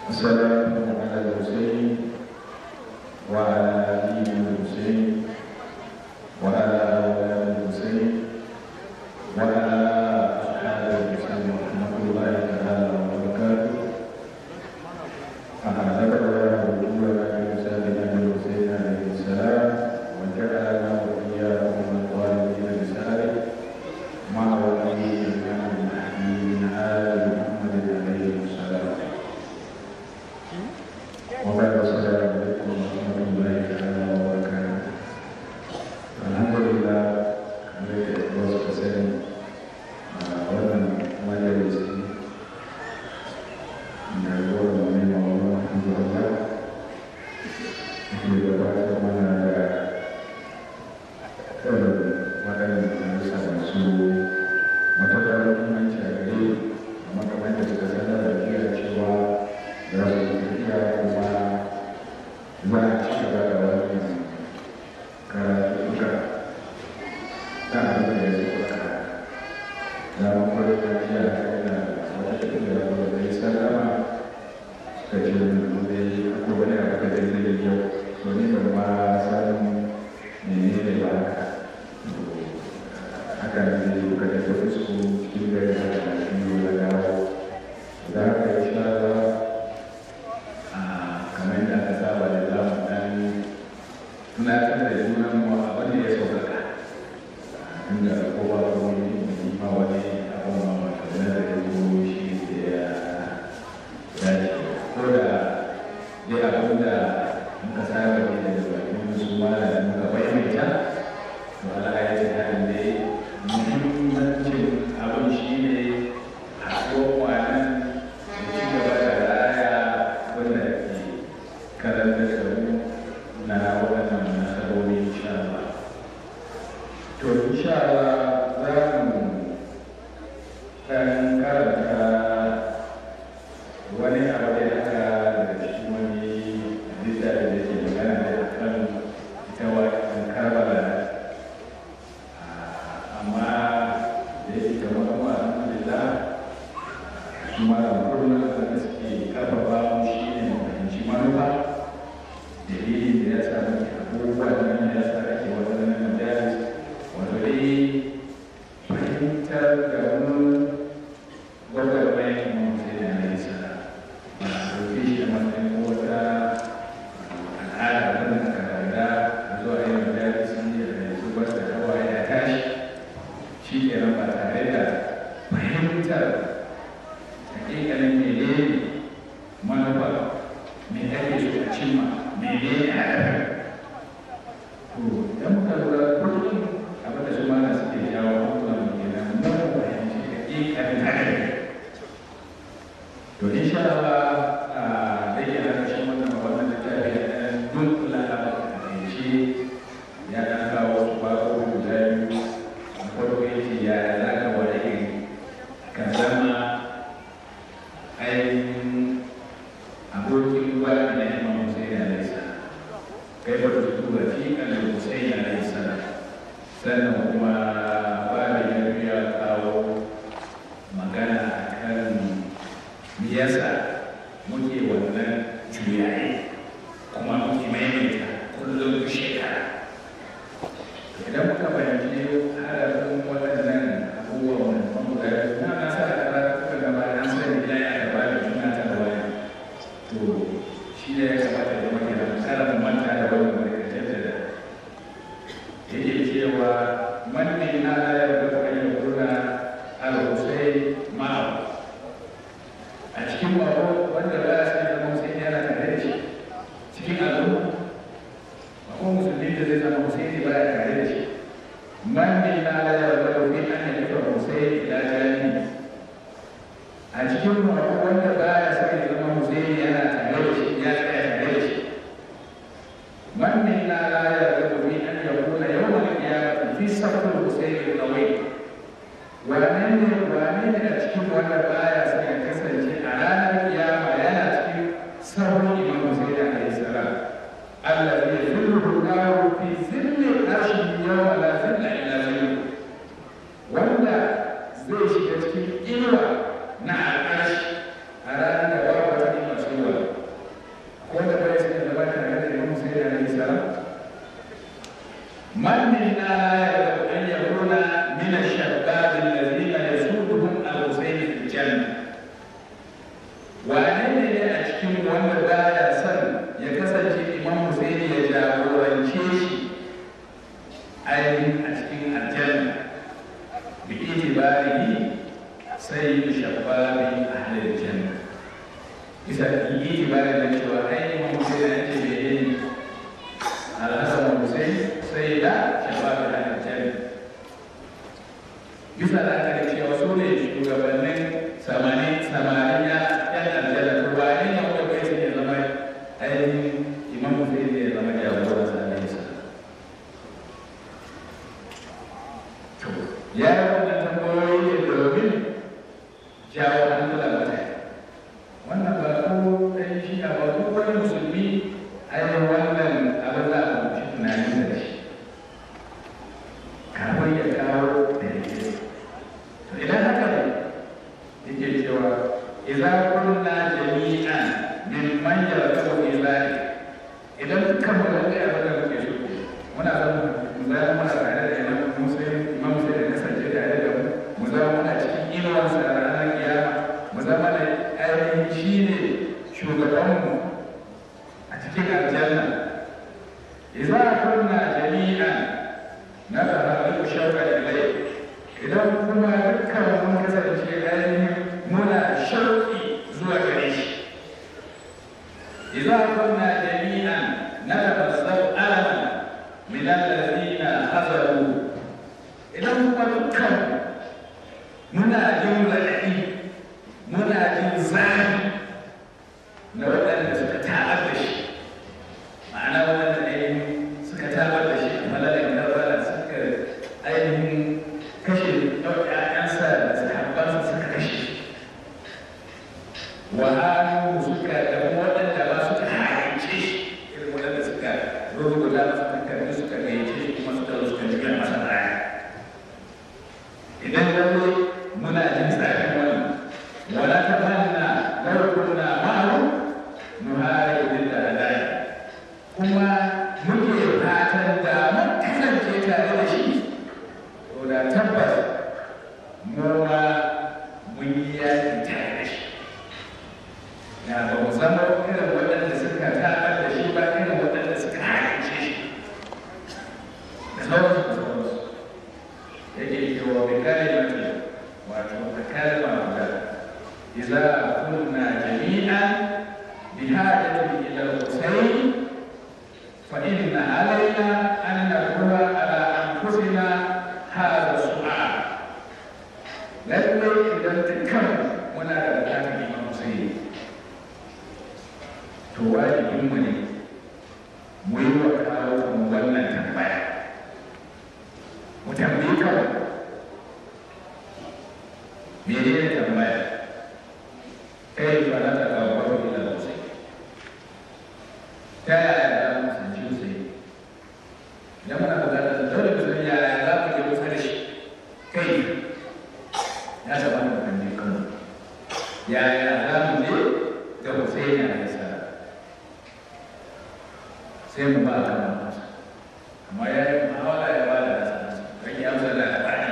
والسلام على الحسين وعلى آل الحسين وعلى أولاد الحسين وعلى أصحاب الحسين ورحمة الله تعالى وبركاته أعزك الله وجودنا بمثال أبي الحسين عليه السلام وجعلنا وإياكم من الظالمين بسهله مع ولي الإمام المهدي من آل محمد عليه السلام وبعد السلام عليكم ورحمة الله تعالى وبركاته الحمد لله kamar da ya suka sani a wannan majalisi na zuwa wani mawar alhamdulillah ke gabatar mana da irin waɗannan darussa masu matuƙar muhimmanci a gare amma kamar da suka sanar da jiya cewa za su yi tafiya kuma za a ci gaba da wannan karatuka ta abin da ya suka na makwai da jiya da wata tafiya da wata yi sallama suka ce da yi akwai wani abu da zai zai yau to ni ban ma san menene ba haka haka ne muka da tafi su cikin gari da biyu na dawo da haka ya sha a kamar da aka saba da za mu dan tunatar da junan mu abin da ya sauƙaƙa inda kowa ko wani ma wani abin ma wata da ya zo shi da ya dace ko da dai abin da muka saba ne da bakin su ma da muka maimaita to Allah ya ce hakan dai muhimmancin abin shi ne haɗuwar kwanan da ci gaba da raya wanda ke karanta da mu na waɗannan nasarori insha Allah. To insha Allah za mu ɗan karanta wani abu da aka daga cikin wani littafi da ke magana da akan ita wajen karbala amma da yake da wani wa alhamdulillah kuma da kullum da suke karfafa mu shi ne mu fahimci manufa dalilin da ya sa muke abubuwan nan da ya sa ake waɗannan majalis wato dai fahimtar da mu gwagwarmayar mu sai da na isa ba a ɗauke shi a matsayin wata al'ada wanda aka gada zuwa yin majalis ne da yanzu ba da hawaye ya tashi shi ke nan ba tare da fahimtar hakikalin menene manufa me ake so a cimma menene hadafin to idan muka lura kullum abin da su mana suke jawo hankulan mu kenan mun fahimci hakikalin hadafin to insha Allah da ke na ƙarshen wannan wannan littafi ya ɗan dunkula a ƙarshe ya ɗan kawo su babu guda biyu na farko yake ya za ka wani iri ka zama ainihin abokin gwada na imam Hussein alaihi salam kai ba ta tura fi kan Hussein alaihi salam sannan kuma ba da ya biya kawo magana akan me yasa muke wannan juyaye kuma muke maimaita kullum duk shekara idan muka fahimci harafin waɗannan abubuwan wani guda biyu na na sa da karatuka gaba an sani ila ya gaba da juna ta da wani to shi ne ya kamata da muke da kada mu manta da wani barkatar da yake cewa man ne na la yarda fa an yakuna al-husayn ma'a a cikin bako wanda ba ya sai zama Hussein yana tare da shi cikin al'umma akwai musulmi da zai zama Hussein ba ya tare da shi man ne na la yarda da fi an yakuna Hussein ila jani a cikin bako wanda ba ya sai zama Hussein yana tare da shi ya tsaya tare da shi man ne na la yarda da fi an yakuna yawmal qiyamah fi safar Hussein al-nawai wane ne wane ne a cikin wanda baya sai ya kasance a ranar kiyama yana cikin sabon imam Hussein alaihi salam Allah zai zillu dawo fi zilli arshin yawma la zilla illa zillu wanda zai shiga cikin inuwa na al'arshi a ranar da babu wata inuwa sai bisa yi ba da cewa ai Imam Hussein ya ce bai yi Al-Hassan Hussein sai da shabab da aljanna bisa da aka cewa su ne shugabannin samanin samarin ya yan aljanna to ba ne ya wanda bai sai ya zama ainihin Imam Hussein ne ya zama jagoran sa ne sa to ya yi wannan tambayoyi ne domin jawo hankulan mutane wannan ba ko ɗan shi a ba duk wani musulmi ainihin wannan abin da aka mutu tunanin da shi kafin ya kawo da yake to idan haka ne yake cewa idan kunna jami'an min man yarkabu ilai idan dukkan mu da kai abin da muke so muna son mu zama muna tare da imam musulmi imam musulmi da kasance tare da mu mu zama muna cikin inuwarsa a ranar kiyama mu zama da ainihin shi ne shugabanmu a cikin aljanna idza kunna jami'an na taharru shauqa ilai idan kuma dukkan mun kasance ainihin muna shauki zuwa gare shi idza kunna jami'an na tafassau alaman min alladhina hazaru idan kuma dukkan muna jin raɗaɗi muna jin zafi na waɗanda suka taɓar da shi ma'ana waɗanda ainihin suka taɓar da shi a malalin karbala suka ainihin kashe ɗau'ya'yansa da sahabbansa suka kashe wa hannu suka da waɗanda ba suka haƙice shi irin waɗanda suka rubuta masa takardu suka gayyace shi kuma suka zo suka jiya masa baya idan lalle muna jin tsafin wannan wala tamanna law kunna ma'ahu nuhari da hadai kuma muke fatan da mun kasance tare da shi to da tabbas mu ma mun yi yaki tare da shi na ba mu zama irin waɗanda suka taɓar da shi ba irin waɗanda suka haƙice shi da sauransu da sauransu yake cewa bi kalimati wato da kalma guda idza kunna jami'an bi hajati ila al-husayn fa inna alaina an naqula ala anfusina hadha su'al lalle idan dukkan muna da bukatar imam husayn to wajibin mu ne mu yi wa kawo mu wannan tambaya mu tambayi kawai mene ne tambaya kai ba na ta kawo wani ila sosai ta yaya za mu sanci sosai idan muna bukatar da dole mu san yaya za mu je kusa da shi kai ya zama da kanne kanmu yaya za mu je ga Hussein alaihi salam sai mu ba kan masa amma ya yi muhawara ya ba da nasa nasa kan yi amsa da labari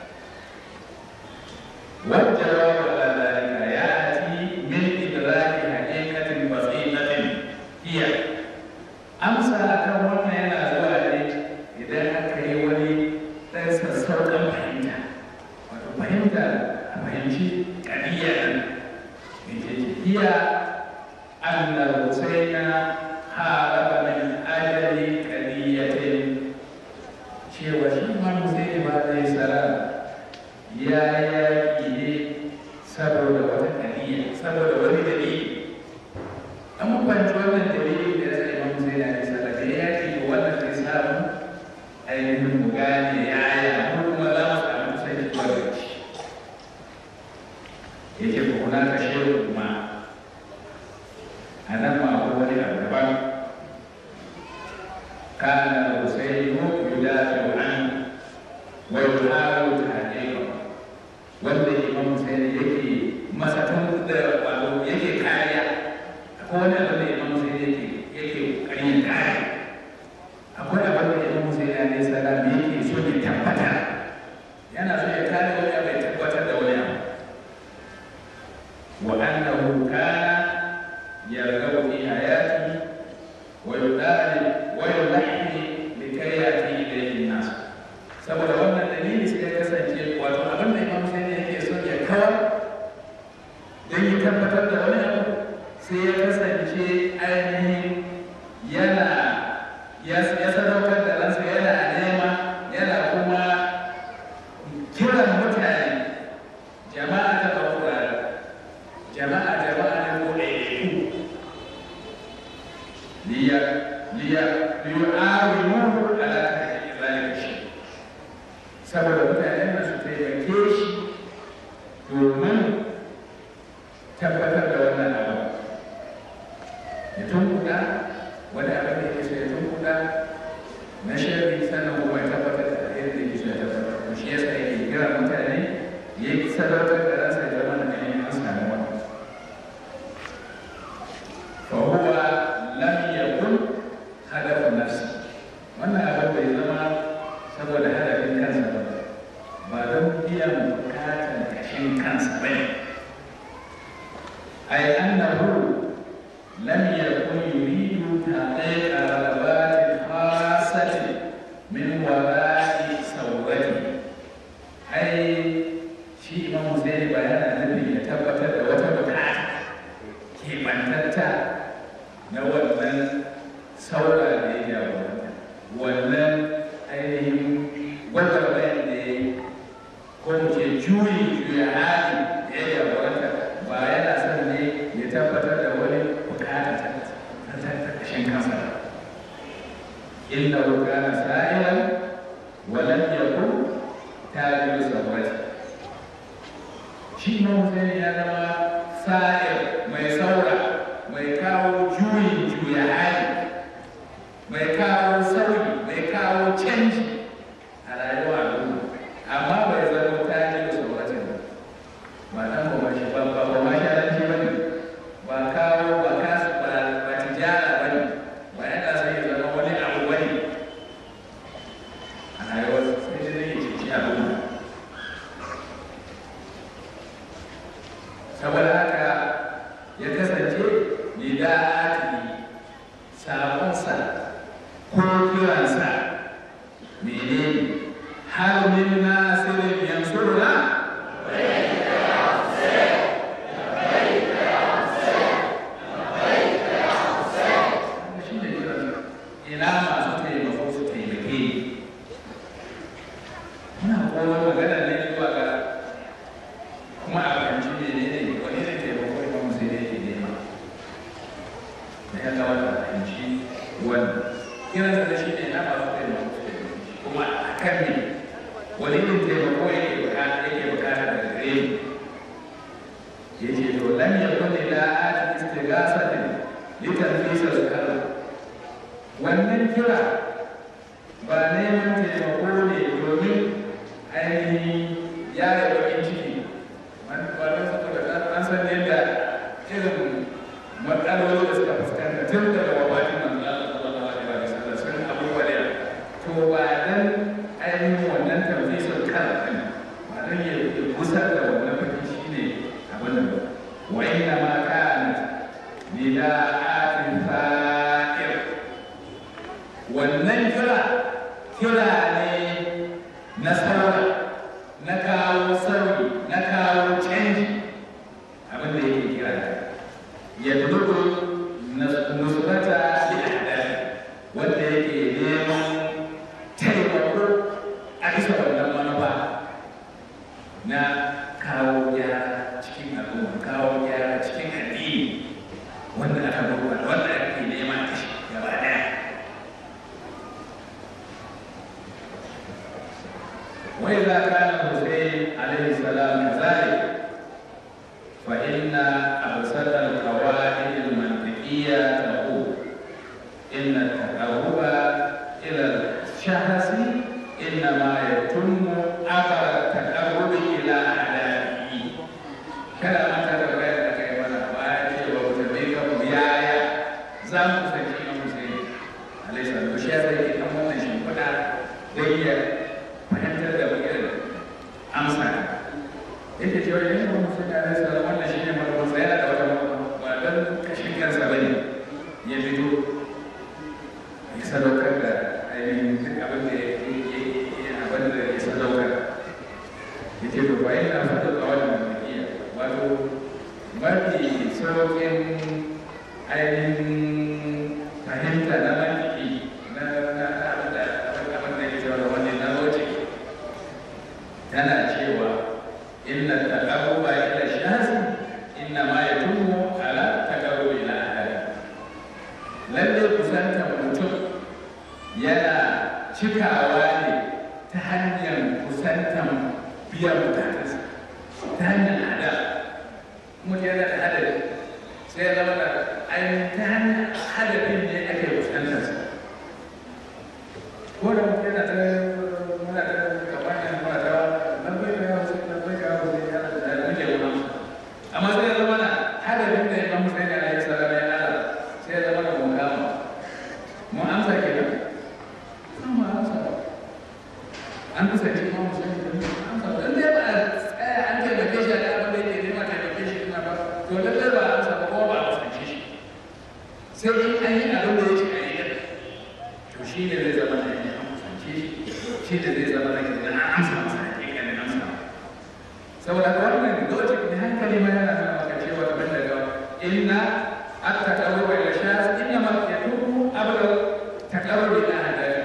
والجواب على ذلك ياتي من ادراك حقيقه بسيطه هي amsa akan wannan yana zuwa ne idan aka yi wani ɗan sassauƙan fahimta wato fahimta a fahimci ƙadiyya ɗin da ke iya annar husaina haraba min ajali ƙadiyyatin cewa shi ma husaini ba zai salam ya yaƙi ne saboda wata ƙadiyya saboda wani dalili an mafanci wannan dalili da ya sa imam sai da nisa da ya yaƙi da wannan zai samu ainihin mu gane yaya ko kuma za mu samu kusanci zuwa da shi ya ce ko kuna ka shehu kuma a nan ma ko wani abu daban kana husainu yudafi'u anhu wa yuhawilu tahqiqahu wanda imam sai yake masa tun da wato yake kariya akwai wani abin da imam sai yake yake kokarin kare akwai abin da imam sai ya ne salam yake so ya tabbata yana so ya kare wani abu ya tabbatar da wani abu wa annahu kana yarghabu fi hayati wa yudali wa yulahi likay yati ilayhi nas saboda wannan dalili sai ya kasance wato abin da imam sai yake son ya kawar don ya tabbatar da wani abu sai ya kasance ainihin yana ya sadaukar da ransa yana nema yana kuma kiran mutane jama'a ta ɗaukura jama'a jama'a ne ko ɗaiɗaiku liya liya liyu awi muhu ala ta haƙiƙi zalika shi saboda mutanen da su taimake shi domin tabbatar da wannan abu ya tunkuɗa wani abin da yake so ya tunkuɗa na shirri sannan kuma ya tabbatar da yadda yake so ya tabbatar shi yasa yake kira mutane ya yi sadautar da ransa ya zama da ganin an sami wani fa huwa lam yakun hadafu nafsi wannan abin bai zama saboda hadafin kansa ba ba don biyan bukatan kashin kansa ba ne ai annahu lam yakun yuridu taqiqa ragabati khasati min wara'i sawrati ai shi imam Zaid ba yana nufin ya tabbatar da wata bukata ke bantatta na wannan saura da ya jagoranta wannan ainihin gwagwarmayar da ya yi ko mu ce juyi juya hali da ya jagoranta ba yana son ne ya tabbatar da wani bukata ta ƙarshen kansa inda kana sa'ilan walam yakun tajiru sabrati shi ma Hussein ya zama sa'ir mai saura mai kawo juyin juya hali mai kawo sauyi mai kawo canji a rayuwa al'umma amma bai zama tajiru sabrati ba ba dan ba shi ba ba ba shi alanci ba ne ba kawo ba kasu ba ba tijara ba ne ba yana sai ya zama wani abu ba ne a rayuwar sai dai zai ceci al'umma saboda haka ya kasance lida'ati sabonsa ko kiransa menene har min nasirin yansurna shi ne kiransa ina masu taimako su taimake ni muna kowa magana ne zuwa ga kuma a fahimci menene wani ne taimako ya kuma sai yake nema da ya kamata a fahimci wannan kiransa da shi ne na masu taimako su taimake shi kuma a kan ne wani irin taimako yake bukata yake bukata daga gare mu ya ce to lam yakun ila ati istighasatin litanfisa al-kalam wannan kira ba neman taimako ne domin ainihin yaya bakin ciki wannan saboda an san yadda irin matsaloli da suka fuskanta tun daga wabatin nan da Allah sallallahu alaihi wa sallam sun abubuwa da to ba dan ainihin wannan tamfisar kan kan ba dan ya gusar da wannan baki shine abin da ba wa inna ma kana nida'atin fa'ir wannan kira kira ne na sauyi na kawo sauyi na kawo canji abin da yake kira ya dubu nusbata li ahdafi wanda yake neman taimako a bisa wannan manufa na kawo gyara cikin al'umma kawo gyara cikin addini wanda aka gurɓata wanda ake neman kashi gaba daya وإذا كان الحسين عليه السلام كذلك فإن أبسط القواعد المنطقية تقول إن التقرب إلى الشخص إنما يتم عبر التقرب إلى أعدائه كلام تتبين لك من أبائك وتبيك بيايا زام سكين حسين عليه السلام وشيء زي كمان نشين كنا دقيقة fahimtar da irin amsa yake cewa yin ba musu da alaihi salam wannan shine manufarsa yana da wata ba don kashin kansa bane ya fito ya sadaukar da ainihin duk abin da ya abin da ya sadaukar ya ce to bayan na fata a wannan mafiya wato mafi sauƙin ainihin fahimta na mantiki na na abin da abin da ke cewa wani na logic tana cewa inna taqarruba ila shahsi inna ma yatummu ala taqarrubi ila ahadi lalle kusantar mutum yana cikawa ne ta hanyar kusantar biyan bukatarsa ta hanyar hada mutum yana da hadari sai ya zama da ainihin ta hanyar hadarin ne ake fuskantarsa ko da mutum yana ta muna ta kamar yana muna ta lambai da yawa sai lambai da yawa sai yana da muke wani amma sai ya zama da hadarin da ya zama sai da ya tsara ya ala sai ya zama da mun kama mun amsa kenan amma amsa an kusanci ma musulmi da mun amsa dan dai ba a tsaya an taimake shi da abin da yake nema taimake shi ina ba to lallai ba a amsa ba ko ba a kusance shi sai in an yi abin da ya ce a yi din to shi ne zai zama da ya an kusance shi shi ne zai zama da ke da an amsa masa hakikanin amsa saboda ga wannan logic ne hankali ma yana nuna maka cewa kamar daga inna at-taqarrub ila shahs inna ma yatubu abla taqarrub ila hadari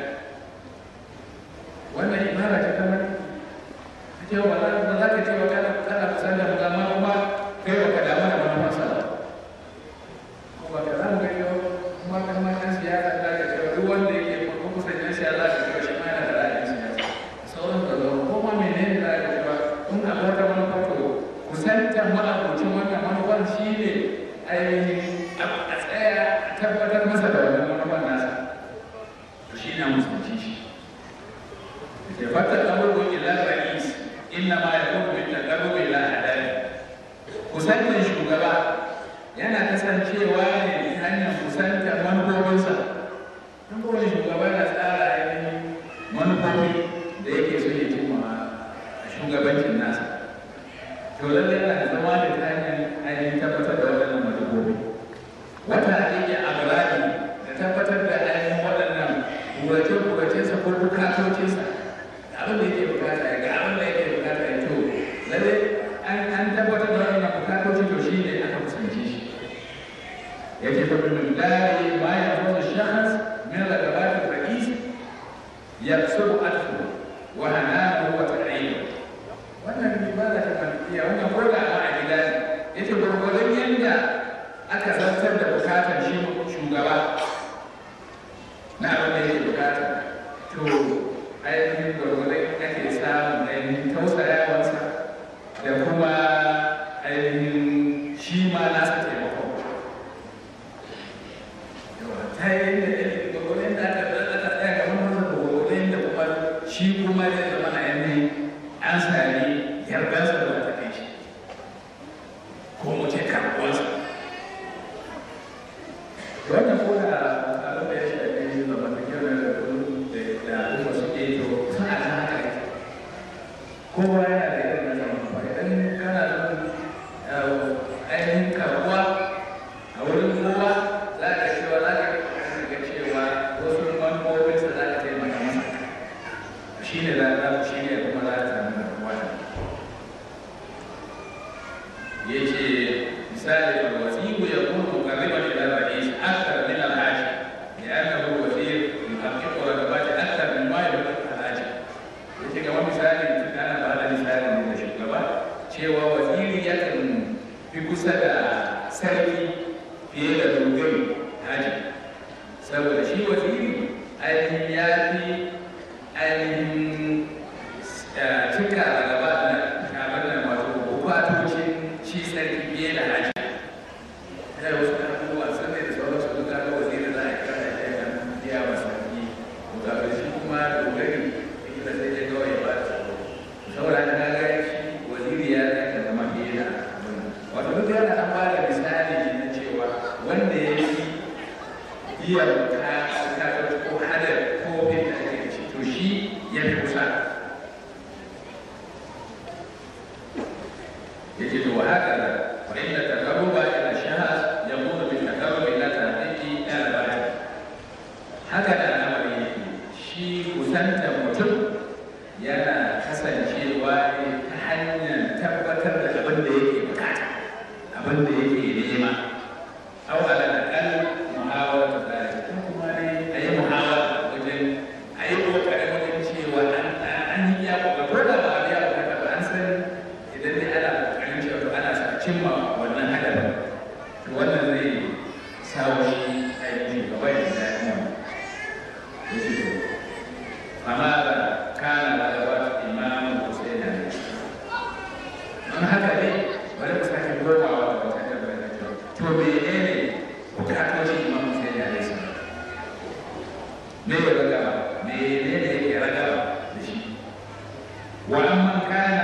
wannan ibara ta kamar cewa ba za ka ce wa kana kana kusan da mugama kuma kai ba ka damu da manufarsa ba ko ba ka za mu gani kuma kamar ɗan siyasa da ka cewa duk wanda yake ko kusan ɗan siyasa ka cewa shi ma yana da ra'ayin siyasa sauran da zama ko ma menene za ka cewa kun a wata manufa to kusantar ma'abocin wannan manufar shi ne ainihin a tsaya a tabbatar masa da wannan manufar nasa to shi na musulunci shi ke fata ɗaurwa ila ra'is inna ma ya kuma bin taƙarru ila adali kusantar shugaba yana kasancewa ne ta hanyar kusantar manufofinsa don kowane shugaba na tsara ainihin manufofi da yake so ya cimma a shugabancin nasa to lallai yana da zama da ta hanyar ainihin tabbatar da waɗannan manufofi wata yake abradi da tabbatar da ainihin waɗannan burace-buracensa ko bukatocinsa abin da yake bukata ya ga abin da yake bukata ya to lalle an tabbatar da wannan bukatocin to shi ne aka kusance shi yake fa min dari ma ya zo shahas min ragabat al-ra'is yaksubu atfu wa hananu wa ta'ayyu wannan ibada ta malikiya wannan ko da ma a gida ne yace gurgurdan yanda aka zartar da bukatar shi shugaba na abin da yake bukata to ainihin gwargwadon ake samun ainihin tausayawarsa da kuma ainihin shi ma nasa taimakon ta yi da gwargwadon da aka aka tsaya ga manufar da gwargwadon da kuma shi kuma zai zama a ainihin an sami yardarsa da wata kai shi ko mu ce karɓuwarsa wannan ko da abin da ya shafi zamantakewar da al'umma suke yi to sun a kan haka yake kowa yana da irin na zaman ba idan kana son ainihin karbuwa a wurin kowa za ka cewa za ka ga cewa wasu manufofinsa za ka taimaka masa shi ne za ka shi ne kuma za ka samu karbuwa ya ce misali alwasiyu ya kuma mukarriban ila ra'is akthar min al-haji لأنه وزير يحقق رغبات أكثر مما يحقق الحاجة. yace kamar misali ana ba da misali ne da shugaba cewa waziri yakan fi kusa da sarki fiye da dogari haji saboda shi waziri ainihin ya fi ainihin cika a gaba da kamar da wato bukatocin shi sarki fiye da haji ya wasu abubuwa sannan da sauransu duka ga waziri za a kira da ya biya wa sarki bukatu shi kuma dogari ita sai ya kawai ba da tsaro saboda ta ga shi waziri ya zaka zama fiye da abin wato duk yana an ba da misali na cewa wanda ya fi iya bukatu ko hadar ko bin da ake da shi to shi ya fi kusa yace to wa haka da wa inda taqarruba ila shahas yakunu bil taqarrub ila tahqiqi al-ba'd haka da al'amari yake shi kusantar mutum yana kasancewa ne ta hanyar tabbatar da abin da yake bukata abin da yake nema au ala wannan zai sawo shi ainihin gaba da daɗin wannan ya ce to amma da kana da gaba imamun Hussein ne don haka ne bari mu sake komawa da wata tambaya to menene bukatocin imam Hussein ne sai me ya raga menene yake raga da shi wa amman kana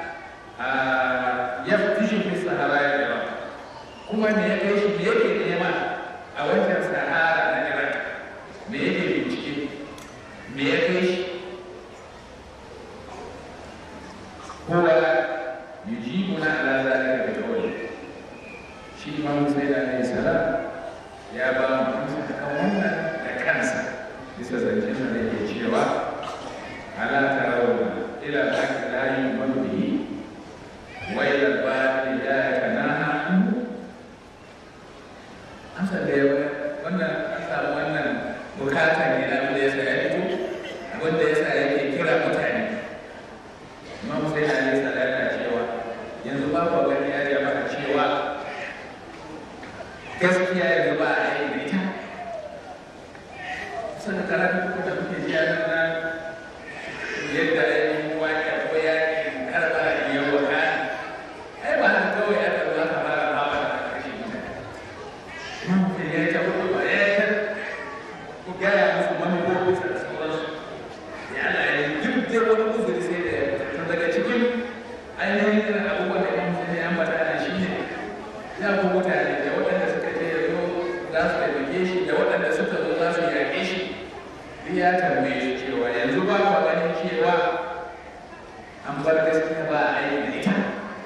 yaftishu fi sahara ya Iraq kuma me ya kai shi me yake nema a wancan sahara na Iraq me yake bincike me ya kai shi huwa yujibuna ala zalika bi qawli shi imam Hussein alayhi salam ya ba mu amsa kan wannan da kansa bisa zancen da yake cewa ala tarawna ila haqi la yu'minu bihi wa ila al-batil la yakanaha anhu amsa da yawa wannan an samu wannan bukata ne na da yasa ya fito wanda yasa yake kira mutane imam sai da ne salata cewa yanzu ba ku gani ya jama'a cewa gaskiya yanzu ba a yi da ita suna karatu da kuke ji a nan yadda ainihin waƙa ko yaƙin karɓa da yau wa kan ai ba haka kawai aka zo aka fara hawa da ƙarshen mutane mamutin ya ta hudu ba ya ta ku gaya musu manufofin sa da sauransu ya Allah ya duk da wani uzuri sai da ya fita daga cikin ainihin irin abubuwan da mamutin ya ambata ana shi ne ya ku mutane da waɗanda suka je ya zo za su taimake shi da waɗanda suka zo za su yaƙe shi duk ya tambaye shi cewa yanzu ba ku ganin cewa an bar gaskiya ba a aiki da ita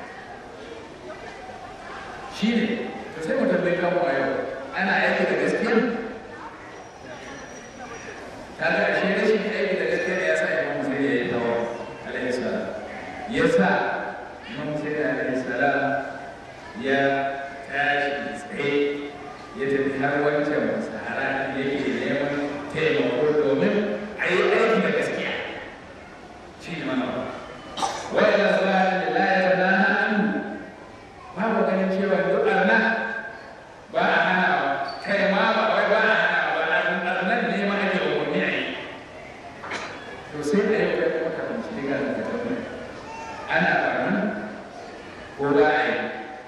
shi ne to sai mu tambayi kanmu a yau ana aiki da gaskiya kaga ashe rashin aiki da gaskiya ya sa imam sai ya yi tawa alaihi salam ya sa imam sai alaihi salam ya tashi tsaye ya tafi har wancan sahara yake neman taimako domin a yi aiki da gaskiya shi ne mana wai da zuwa da layar na hannu babu ganin cewa duk arna ba a hana kai ma ba wai ba a hana ba arnan ne ma ake umarni a yi to sai da yau kai kuma ka bincike ga da tabbata ana barnan ko ba a yi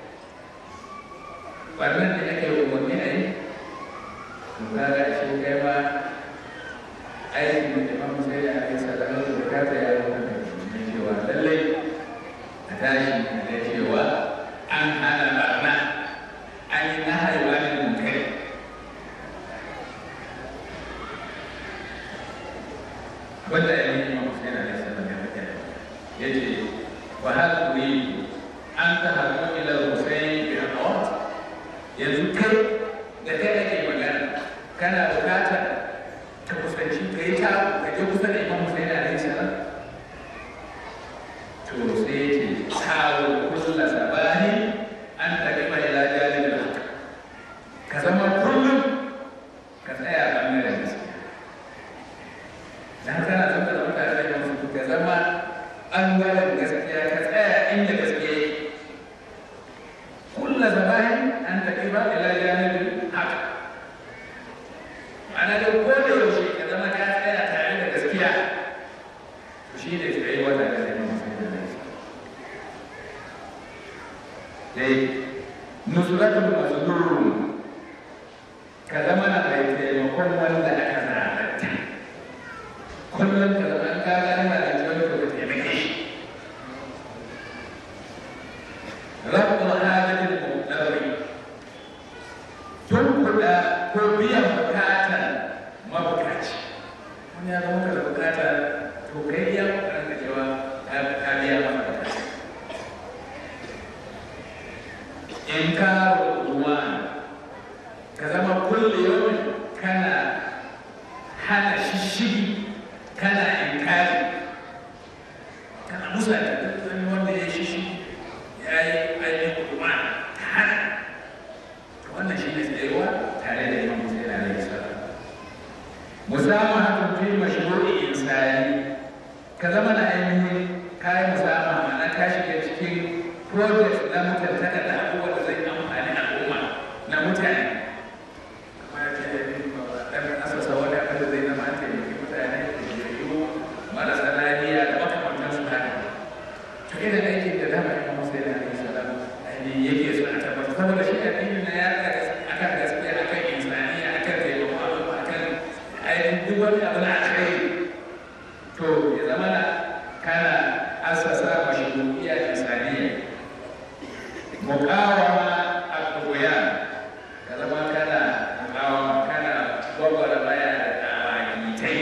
barnan da ake umarni a yi to kaga shi kai ma aikin da imam sai da ake sadaka da bukata ya zama da cewa lallai a tashi da cewa an hana barna an yi na haiwa ne munkari wanda ya yi imam sai da ake sadaka ya fita ya ce wa hal turidu an ta hadu ila husayn bi aqwat yanzu kai da kai ake magana kana bukatar ka kusanci ka yi ta ka je kusa da imam Hussein alaihi salam to sai ya ce tawo kulla sabahi an taqifa ila jalil haqq ka zama kullum ka tsaya a bangaren gaskiya dan kana son ka zama tare da imam Hussein ka zama bangaren gaskiya ka tsaya inda gaskiya yake kulla sabahi an taqifa ila jalil haqq ana da ko da yaushe ka zama ka tsaya tare da gaskiya to shi ne tsaye wata da zai masu da zai dai nusratul mazlum ka zama na mai taimakon wanda aka zalunta kullum ka zama an kaga ana da wani ko ka taimake shi rabbul halatil muqtarri tun kuɗa ko biyan bukatar mabukaci wani ya zama da bukata to kai ya kokarin ka cewa ka biya masa bukata in ka ruwa ka zama kulle yau kana hana shishigi kana inkari kana musa da duk wanda ya shishigi ya yi ainihin kuma hana wannan shi ne tsayuwa tare da imam Hussein alaihi salam musamahatun fi mashru'i insani ka zama na ainihin kayan musama ma'ana ka shiga cikin project na mutuntaka da abubuwan da zai amfani al'umma na wani abu na alkhairi to ya zama na kana asasa mashru'iyya insaniya muqawama al-quyan ka zama kana muqawama kana gwagwara baya da tawagitai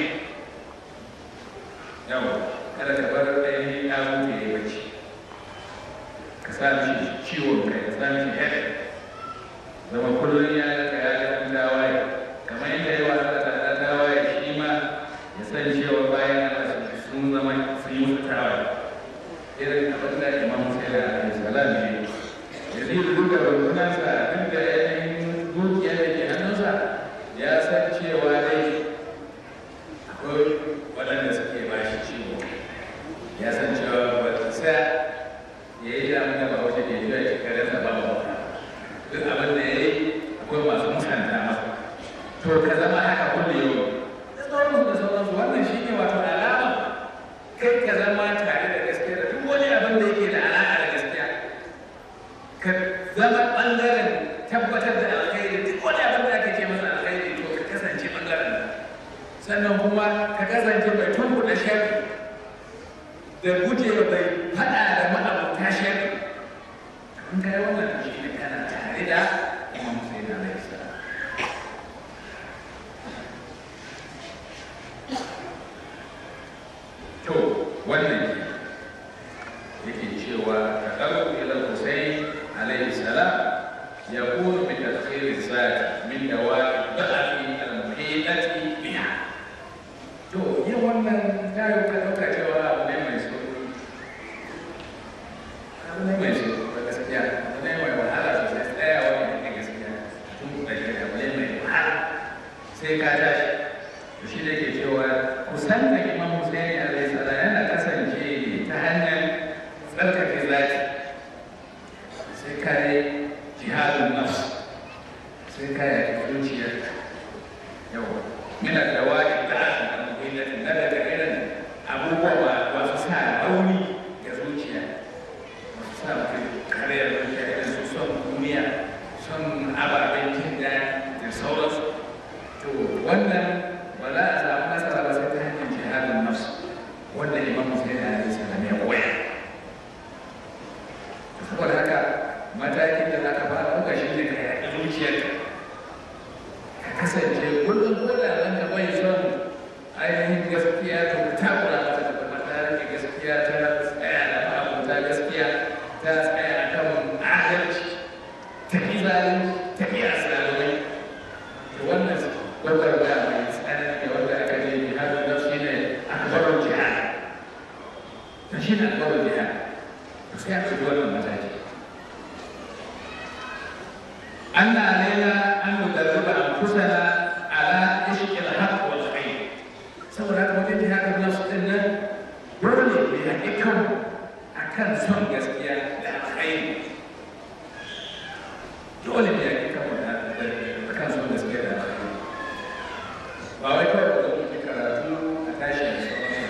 yau kada ka bar ainihin ya mutu ya bacci ka sa mishi ciwon kai ka sa mishi head zama kullum ya ga ya ga an dawaye kamar yadda yawa Allah ta dawaye shi ma ya san cewa bayan Allah sun zama sun yi musu tawaye irin abin da imam sai da alaihi salam ne ya zai duka rundunansa duk da yanayin dukiya da ke hannunsa ya san cewa dai akwai waɗanda suke ba shi ciwo ya san cewa ba ta sa ya yi damu da ba wace ke jiya shi kare sa ba ba duk abin da ya yi akwai masu musanta masa to ka zama haka kulle yau da sauransu da sauransu wannan shi ne wato alama kai ka zama tare da gaskiya da duk wani abin da yake da alaƙa da gaskiya ka zama ɓangaren tabbatar da alkhairi duk wani abin da ake ce masa alkhairi to ka kasance ɓangaren sannan kuma ka kasance mai tunkuɗa sharri da guje mai faɗa da ma'abuta sharri in kai wannan shi ne kana tare da imam sai na alaihi salam to wannan ke yake cewa taqarrub ila al-husayn alayhi salam yakunu bi tadkhir az-zat min dawa'i da'fi al-muhitati biha to yin wannan tayo ka dauka cewa abu ne mai sauki abu ne mai sauki ba gaskiya abu ne mai wahala sosai tsayawa ne da gaskiya tun da shi abu ne mai wahala sai ka tashi to shi da ke cewa kusan da imam Hussein alaihi salam yana kasance ne ta hanyar tsarkake zaki sai ka yi jihadun nafs sai ka yi zuciyar yau mina da wani da aka da muhimmatu na daga irin abubuwa masu sa rauni ga zuciya masu sa mutum karyar zuciya irin su son duniya son ababen jin daɗi da sauransu to wannan ba za a samu nasara ba sai ta hanyar jihadin nafsu wanda imam musulmi da alaihi salam ya koya saboda haka matakin da za ka fara ɗauka shi ne ka yaƙi zuciyarka ka kasance kullum ko da nan ka bai son ainihin gaskiya to ka takura mata da kuma ta rike gaskiya ta tsaya da ma'abuta gaskiya ta tsaya a kan adalci ta ƙi zalunci ta ƙi asalai to wannan gwagwarmaya mai tsanani wanda aka je jihadin da shi ne akbarun jihad to shi ne akbarun jihad to sai aka ji wannan mataki أن علينا أن ندرب أنفسنا على عشق الحق والخير saboda haka wajen jihadin nasu ɗin nan dole ne haƙi kan a kan son gaskiya da alkhairi dole ne haƙi kan a kan son gaskiya da alkhairi ba wai kawai da muke karatu a tashi da sauransu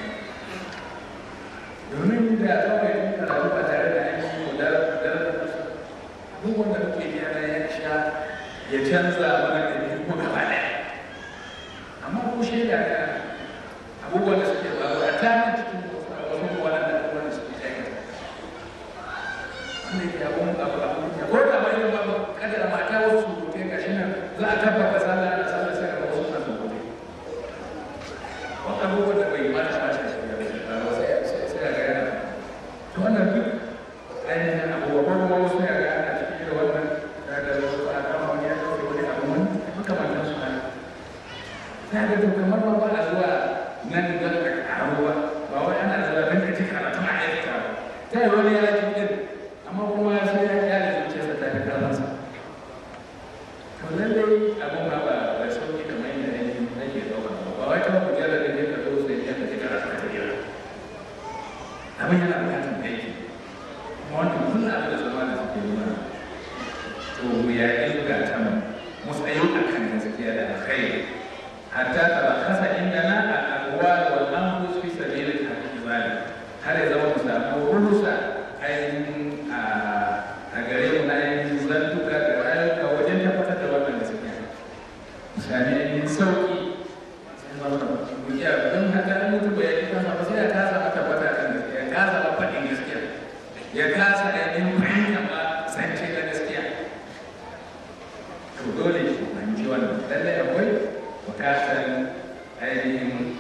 domin da kawai mun karatu ba tare da an yi da abubuwan da muke gyara ya sha ya canza mana da biyu kuma gaba ɗaya amma ko shaida ga abubuwan da suke faru a tamin cikin wasu wannan da abubuwan da suke aikata wanda ke abun abu abu ya ko da mai ba kada da mata wasu rubuce ga shi nan za a tabbata sallah da sallah sai ga wasu na rubuce wannan abubuwan da bai mata ba shi ba sai sai ga yana to wannan duk ainihin abubuwa ko kuma wasu ya ga ana cikin da wannan da da wasu a kama wani ya ɗauke wani abu wani makamantan su hana ta ga to kamar ma ba a zuwa nan don a ƙaru ba ba wai ana zuwa don ka ci karatu a aikata ba ta yi wani ya ci din amma kuma sai ya kyale zuciyarsa ta fi karfansa to lallai abin ma ba ba sauki kamar yadda ainihin nake ɗauka ba ba wai kawai kujerar da ne ka zo sai ya ka ci karatu ka tafiya abin yana bukatar aiki wannan kullum abin da zama da suke nuna to mu yaƙi zukatan mu tsayo a kan gaskiya da alkhairi hatta tabakhasa indana al-aqwal wal anfus fi sabil al-ihtimali har ya zama mu samu rusa ainihin a gare mu na ainihin zantuka da rayuka wajen tabbatar da wannan gaskiya misali ainihin sauki sai zama to dole shi fahimci wannan lallai akwai bukatar ainihin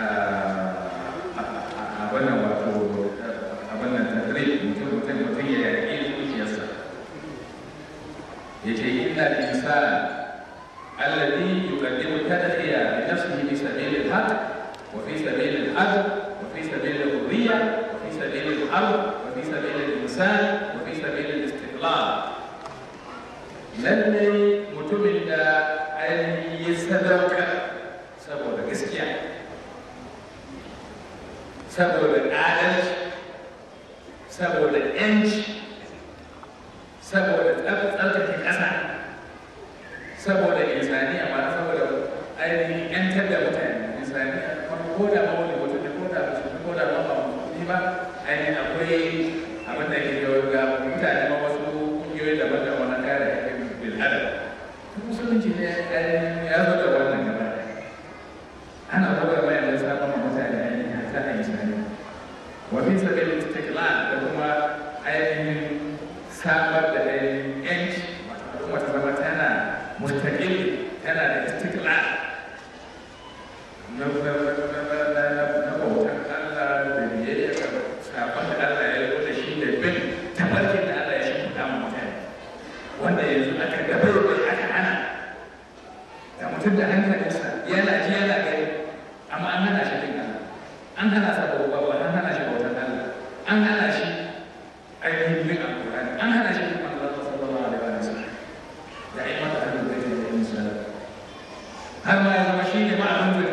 a wannan wato a wannan tadrib mutum mutum mutum ya yaƙi zuciyarsa ya ce inna insan alladhi yuqaddimu tadhiya bi nafsihi fi sabil al-haq wa fi sabil al-adl wa fi sabil al-hurriya wa fi sabil al-harb wa fi sabil al-insan wa fi sabil al-istiqlal lalle mutumin da ainihin ya sadauka saboda gaskiya saboda adalci saboda yanci saboda tsarkake ƙasa saboda insani amma saboda ainihin yantar da mutane insani ko da ma wani mutum ne ko da mutum ko da ma ba mutum ba ainihin akwai abin da ke ga mutane ma wasu ƙungiyoyi daban-daban na kare haƙƙin bil'adam musulunci ne ya zo da wannan gaba ana buga mai da sabon mutane ainihin ta insani wa fi sabil istiqlal da kuma ainihin samar da ainihin yanci kuma ta zama tana mustaqil tana da istiqlal na na bautan Allah da biyayya ga sabon da Allah ya yi da shi da bin tabarkin da Allah ya shi kuɗa mutane wanda yanzu aka dabar bai aka hana da mutum da hankalinsa yana ji yana gani amma an hana shi bin Allah an hana sa bauta an hana shi bautan Allah an hana shi ainihin bin alƙur'ani an hana shi bin Allah sallallahu alaihi wa sallam da ai mata abin da yake da misali har ma ya zama shi ne ma abin da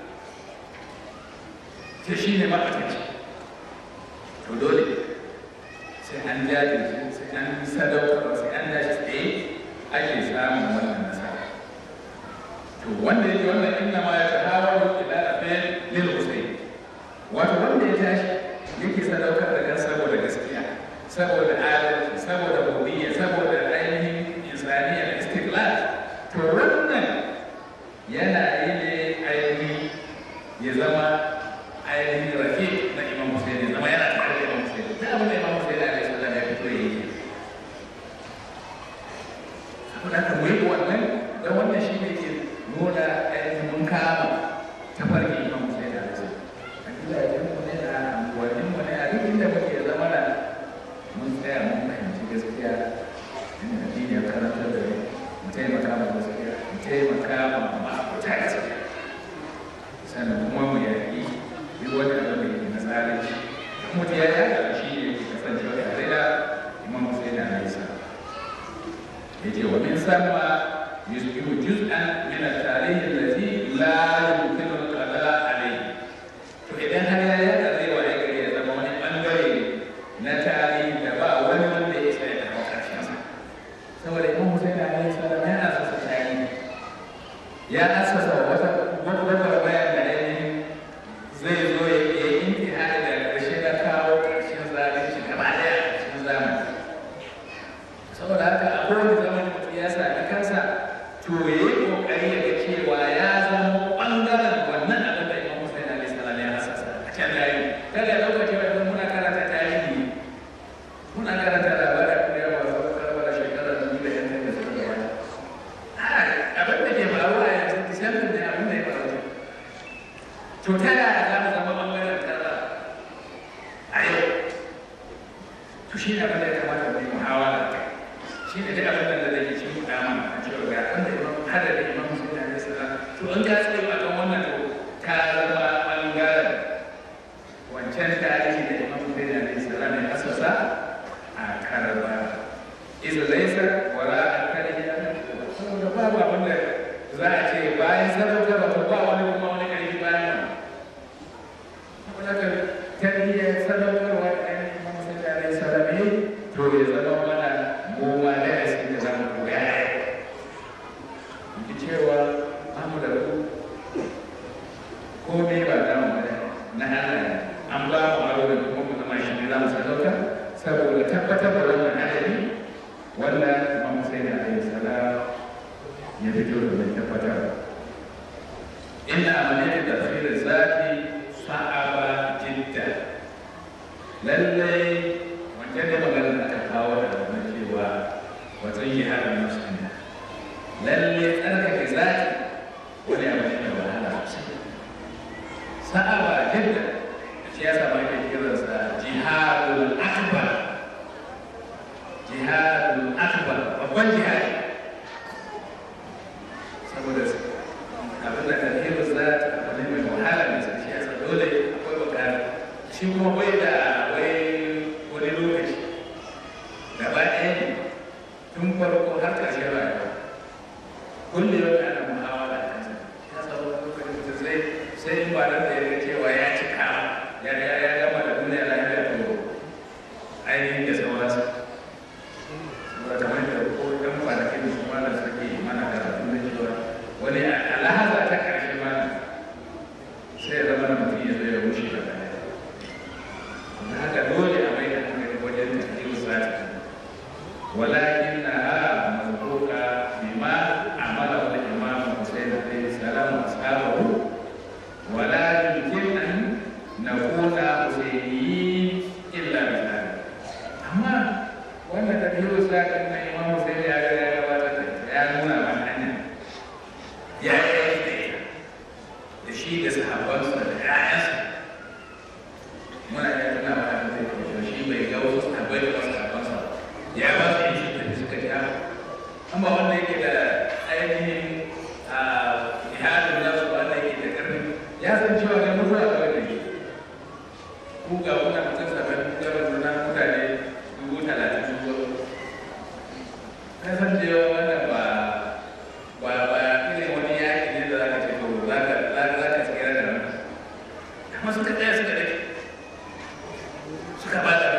ce shi ne ma a to dole sai an jajirce sai an sadaukarwa sai an dashi tsaye ake samun wannan nasara to wanda yake wannan inna ma ya tahawaru ila afel lil husayn wato wanda ya tashi yake sadaukar da kan saboda gaskiya saboda adalci saboda hudiyya saboda ainihin insaniya da istiqlal to wannan yana yi ne ainihin ya zama ainihin rafi na imam husayn ya zama yana tare da imam husayn da abin da imam husayn alaihi salam ya fito ya yi saboda haka mu yi wannan da wannan shi ne ke nuna ainihin mun kama tafarki imam husayn alaihi salam a gidajen mu ne a anguwannin mu ne a duk inda muke zama da mun tsaya mun fahimci gaskiya inda addini ya karantar da mu taimaka ma gaskiya mu taimaka ma ma'abuta gaskiya sannan kuma mu yaƙi duk wani abin da yake na tsarin shi kuma ta ya yaƙa shi ne ke kasancewa tare da imam Hussein alaihi salam ya ce wa min sama yusbihu juz'an min at-tarikh allazi la yumkinu al-qada alayhi to idan har ya yaƙa zai waye gari ya zama wani bangare na tarihi da ba wani wanda ya sai da karshen sa saboda imam Hussein alaihi salam ya asasa tarihi ya asasa wata gwagwarmaya da ainihin zai zo ya yi intihari da ƙarshe na kawo ƙarshen zalunci gaba ɗaya a cikin zamani saboda haka a kowane zamani mutum ya sami kansa to ya yi ƙoƙari ya ga cewa ya zama ɓangaren wannan abin da imam Hussein alaihi salam ya asasa a can tarihi kada ya ɗauka cewa idan muna karanta tarihi muna karanta labarin da ya masu karbar shekarar dubu da yan da suka gabata abin da ke faruwa yanzu disambar ne abin da ya faru to ta yaya za mu zama ɓangaren kaza a yau to shi ne abin da ya kamata mu yi muhawara a kai shi ne duk abin da zai ci mu dama a cewa ga abin da imam hada da imam musulmi alaihi salam to in ka tsaye a kan wannan to ka zama ɓangaren wancan tarihi da imam musulmi alaihi salam ya asasa a karaba izu laisa wala alkariya saboda babu abin da za a ce bayan sadaukarwa to ba wani kuma wani ƙarfi bayan nan wadda tarbiyyar sadaukarwa da ainihin imam sallallahu alaihi wasallam ne to ya zama mana mu ma da yasin da zamu koya ki cewa amu da ku komai ba da mu da na Allah an ba mu aro da kuma mu zama shi ne zamu sadauka saboda tabbatar da wannan adadi wanda imam sallallahu alaihi wasallam ya fito da mai tabbatar inna amaliyar tafsir zati sa'aba jidda lallai wancan da magana da aka kawo da na cewa wajen yi hada musulmi lalle tsarkake zati wani abu ne mai wahala sosai sa'aba jidda shi ya sama ke kiransa jihadul akbar jihadul akbar babban jihadi saboda abin da tarihi za ta abu ne mai wahala mai sai shi yasa dole akwai bukata shi kuma bai da wai wani lokaci gaba ɗaya ne tun farko har ƙarshen rayuwa kullum yau ana muhawara a kansa ya sa wani lokaci mutum sai sai in ba da ya ga cewa ya cika ya ya ya gama da duniya lafiya to ainihin da sauransa saboda kamar da ko ɗan kwanakin da su mana suke mana karatu da cewa wani alhaza ta ƙarshe mana sai ya zama na mutum ya zo ya wuce da baya don haka dole a mai da hankali wajen tafiye sati ولكنها مذكورة بما عمله الإمام حسين عليه السلام وأصحابه ولا يمكن أن نكون حسينيين إلا بذلك أما وأن تدهير ساكن الإمام حسين يا يا يا نونا من أنا يا يا da shi da sahabbansa da ƴaƴansa muna iya tuna wa da zai kawo shi bai ga wasu sahabbai da wasu sahabbansa ya ba su yin shi da suka ja amma wanda yake da ainihin a ihadin nasu wanda yake da karfi ya san cewa ga mutuwa a kawai da ke ku ga kuna mutum sabon gaban nuna mutane dubu talatin sun zo ka san cewa wannan ba ba ba irin wani yaki ne da za ka ce to za ka za ka tsira da nan amma suka tsaya suka dake suka ba da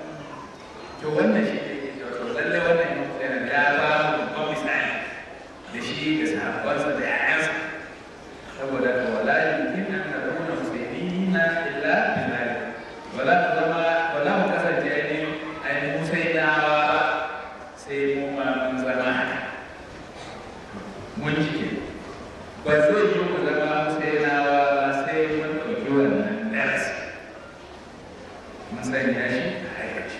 to wannan shi ne to lallai wannan yana ya ba mu babban misali da shi da sahabbansa da ƴaƴansa saboda ka wala yumkin an takuna musayyina illa billah wala mu zama wala mu kasance ne ai musainawa ba sai mu ma mun zama haka mun cike ba zai yi mu zama musainawa ba sai mun ɗauki wannan darasi mun sanya shi a aikace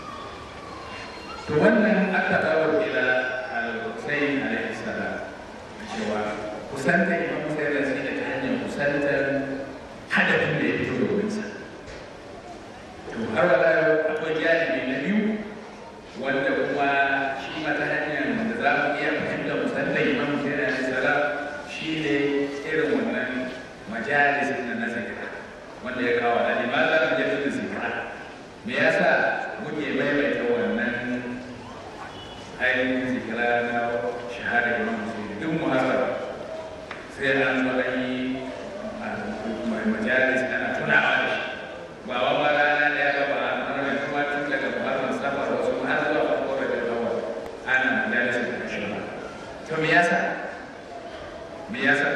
to wannan aka dawo ila al-Husayn alaihi salam cewa kusanta Imam Husayn da shi ta hanyar kusantar hadafin da ya fito domin sa to har wala akwai janibi na biyu wanda kuma shi ma ta hanyar da za mu iya fahimta kusantar Imam Husayn alaihi salam shi ne irin wannan majalis na nazarika wanda ya kawo da limaza da jaddada zikra me yasa muke maimaita wannan ainihin zikira na shahada imam musulmi duk muhassara sai an zo an yi majalis ana tunawa da shi ba wa ma rana da ya gaba a ranar kuma tun daga muharram safar wasu har zuwa farko da gaggawa ana majalis da shi ba to me yasa me yasa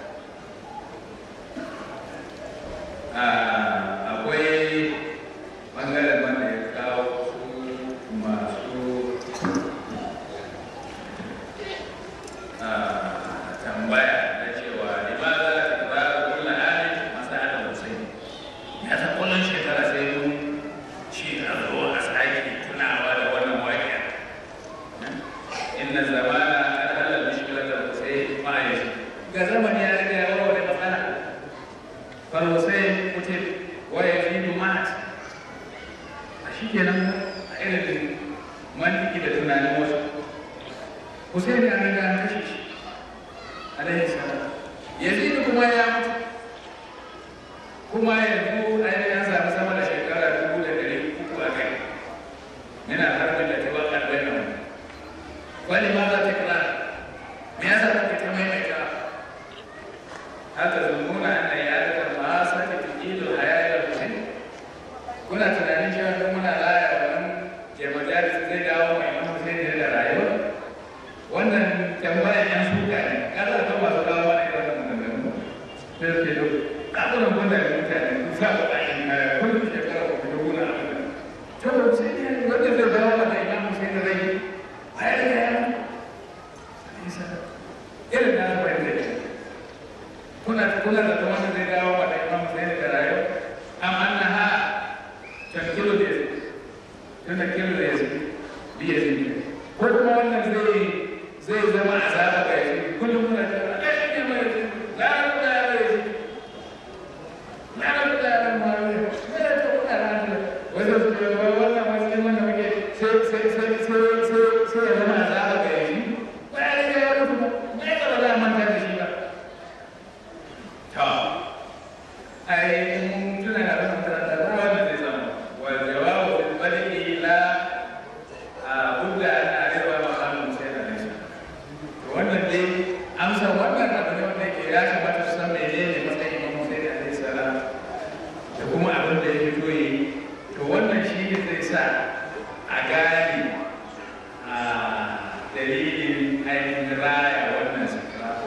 akwai bangaren wanda ya kawo su masu tambaya na cewa limaza ta kira kullum amin masu hada musayi ya ta kullum shekara sai mun ci a zo a sake tunawa da wannan waƙiya inna zamana kan halar mishkilar da musayi ma'aikaci ga zamani ya riga ya warware matsala fal musayi mutum waya fi dumat a shi kenan a irin mantiki da tunanin wasu Hussein ya riga an kashe shi alaihi salam Yazid kuma ya mutu kuma yanzu ainihin ya sami sama da shekara dubu da ɗari uku a kai yana harbin da ta waƙar bai nan wani ma za ta kira me yasa kake ta maimaita haka zumuna an ya daga ma sake tukilu hayayar Hussein kuna tunanin cewa don muna raya wannan ke majalis zai dawo mai imam Hussein da rayuwa wannan tambayar yan suka ne kada ta masu kawo wani irin wannan maganganu sai su ce kakunan gwanda da mutane su sa ku ɗakin kaya kullum shekara ku fito guna a wannan to sai ne wanda zai dawo mata imam Hussein da rai a yi da yana irin na fahimta ne kuna kuna da wanda zai dawo mata imam Hussein da rayuwa amma na ha tankilu da yasi tunda kilu da yasi bi yasi ko kuma wannan zai zai zama azaba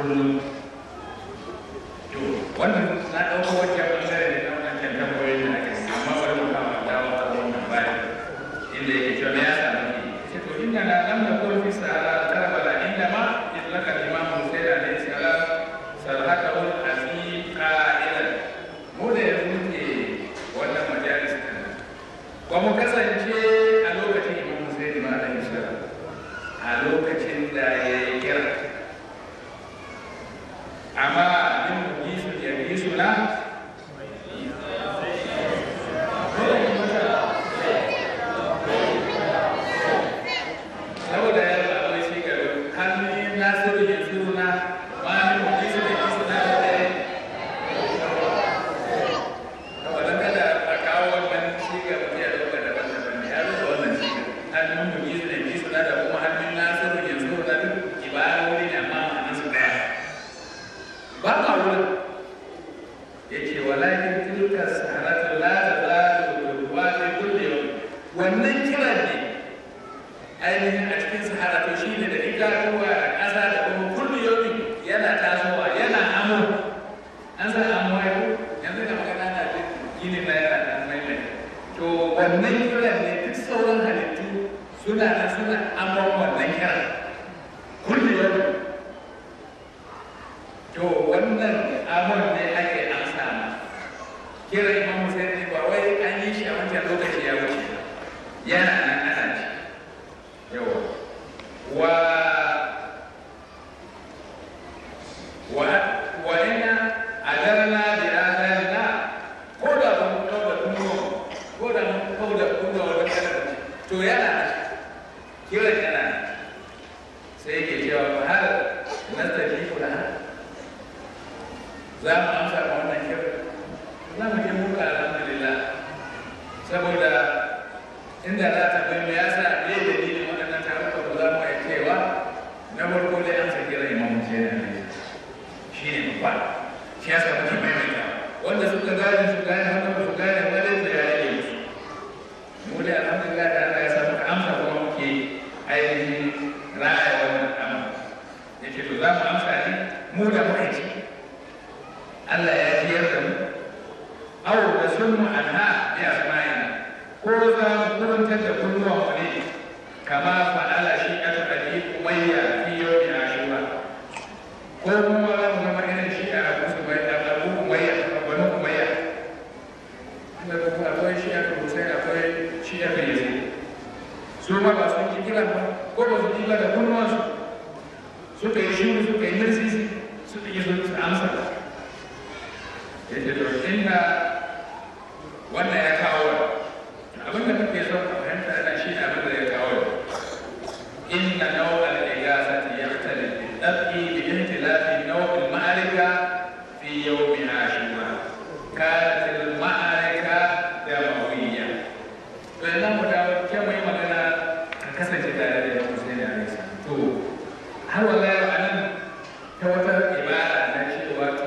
kullum to wannan na ɗauko wajen ɓangare ne na wancan tambayoyin da ake amma bari mu kama dawo ta wannan bayan inda yake cewa me ya sa muke ce to inda na lam nakun fi sahara karbala inda ma itlaka imam Hussein alayhi salam sarhatahu al-azim qa'ilan mu da yanzu muke wannan majalis din ba mu kasance a lokacin imam Hussein ma alayhi salam a lokacin da ya yi kira amma min gisu ya gisu na saboda ya ba wai shi gaba hannun nasiru ya zuru na ma min gisu ya gisu na da dare wadda kada a kawo wannan shi gaba ya dauka daban-daban ya rufe wannan shi hannun mu gisu ya gisu na da kuma hannun nasiru ya zuru na duk ibarori ne amma ma'anar su daya ba ma wurin ya ce walakin tilka saharatu la tazalu wa fi kulli yawm wannan kiran ne ainihin a cikin sahara to shi ne da itatuwa da ƙasa da kuma kulli yawmi yana tasowa yana amo an san amo ya ko yanzu da magana na da gini na yana da maimai to wannan kiran ne duk sauran halittu suna da suna amon wannan kiran kulli yawmi to wannan amon ne ake amsa ma kira imam Hussein ne ba wai an yi shi a wancan lokaci ya wuce ba. yana nan ana ci yawa wa wa wa ina adarna bi adarna ko da mun kauda kunno ko da mun kauda kunno wani kalma to yana nan kira yana nan sai yake cewa fa har nastajibu laha za mu amsa ma wannan kira za mu je muka alhamdulillah saboda inda za ta bai me yasa me dalilin waɗannan taruka ba za mu iya cewa na farko dai an saki rai imamu sai na ne shi ne babba shi yasa muke maimaita wanda suka gane su gane wanda ba su gane ba dai su ya rage musu mu dai alhamdulillah da Allah ya sa muka amsa kuma muke ainihin raya wannan amma yace to za mu amsa ne mu da muka ci Allah ya jiyar da mu aw da sunmu anha bi asma'ina ko za mu kurantar da kunnuwan mu ne kama fa'ala shi aka kadi umayya fi yawmi ashura ko kuma za mu zama irin shi a abu su bai da abu umayya banu umayya inda kuma akwai shi aka hussein akwai shi aka yi su ma ba sun ji kira ba ko ba su ji ba da kunnuwansu suka yi shi suka yi mirsisi suka yi su amsa ya ce to inda wannan ya kawo abin da muke son a fahimta ana shi abin da ya kawo inna nawa al-igasati yahtalif bi-dab'i bi ihtilafi naw' al-ma'arika fi yawm ashura kanat al-ma'arika damawiyya to idan mu dawo ke mu yi magana a kasance tare da Imam Hussein alaihi salam to har wallahi anan ta wata ibara na cewa to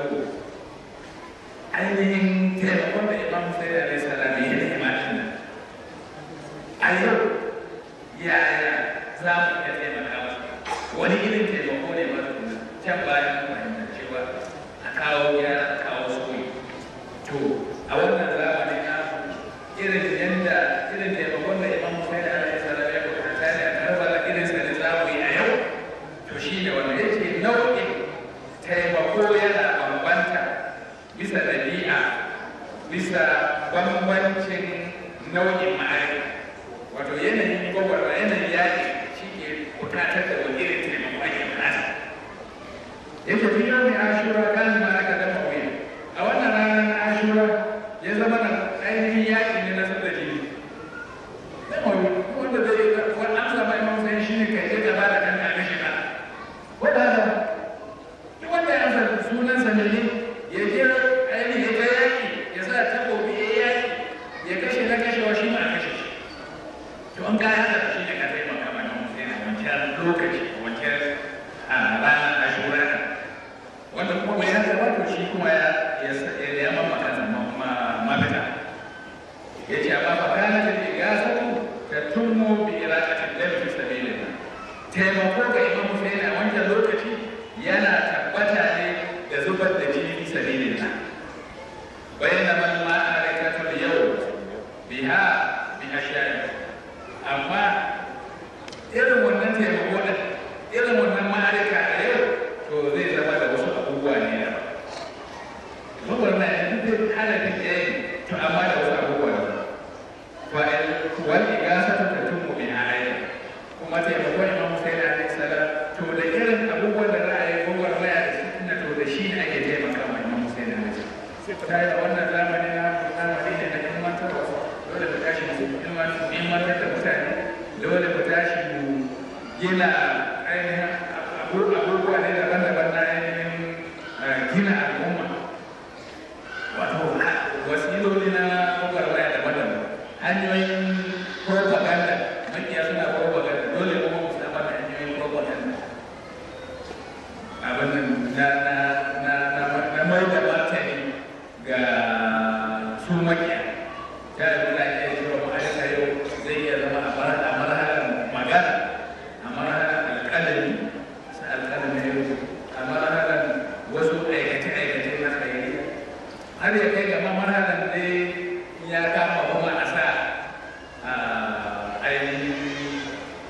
ainihin taimakon da imam sai da alaihi salam ya yi imanin nan a yau yaya za mu iya taimaka masa wani irin taimako ne ba tukuna can bayan fahimta cewa a kawo gyara a kawo soyi to a wannan zamanin na irin yadda irin taimakon da imam sai da alaihi salam ya bukata ne a karbala irin sa da za mu yi a yau to shi ne wanda yake nau'in taimako yana bambanta bisa ɗabi'a bisa bambancin nau'in ma'aikata wato yanayin gwagwarwa yanayin yaƙi shi ke bukatar da wani irin taimako ake bukata yake fi yau mai ashura kan ma aka dama wuya a wannan ranar na ashura ya zama na ainihin yaƙi ne na sabda jini dama wuya wanda zai wani amsa mai mamsayin shi ne kai ya gaba da kanka na shiga wadda duk wanda ya amsa sunansa ne ya je ainihin ya ga yaƙi ya sa takobi ya yi yaƙi ya kashe na kashewa shi ma a kashe shi to an kaya da shi ne ka taimaka mana musu yana wancan lokaci wancan a ranar ashura wanda kuma bai ta yi wannan zamani na zamani ne na ilmantarwa dole mu tashi mu ilmantar da mutane dole mu tashi mu gina ainihin abubuwa ne daban-daban na ainihin gina al'umma wato wasiloli na gwagwarmaya daban-daban hanyoyin propaganda makiya suna propaganda dole kuma mu samar da hanyoyin propaganda abin na na na na na mai da martani ga su makiya ta yi na iya cewa ma'aikata yau zai iya zama a marhalar magana a marhalar alƙalami sa alƙalami yau a marhalar wasu aikace-aikace na tsaye har ya kai ga marhalar dai ya kama kuma a sa ainihin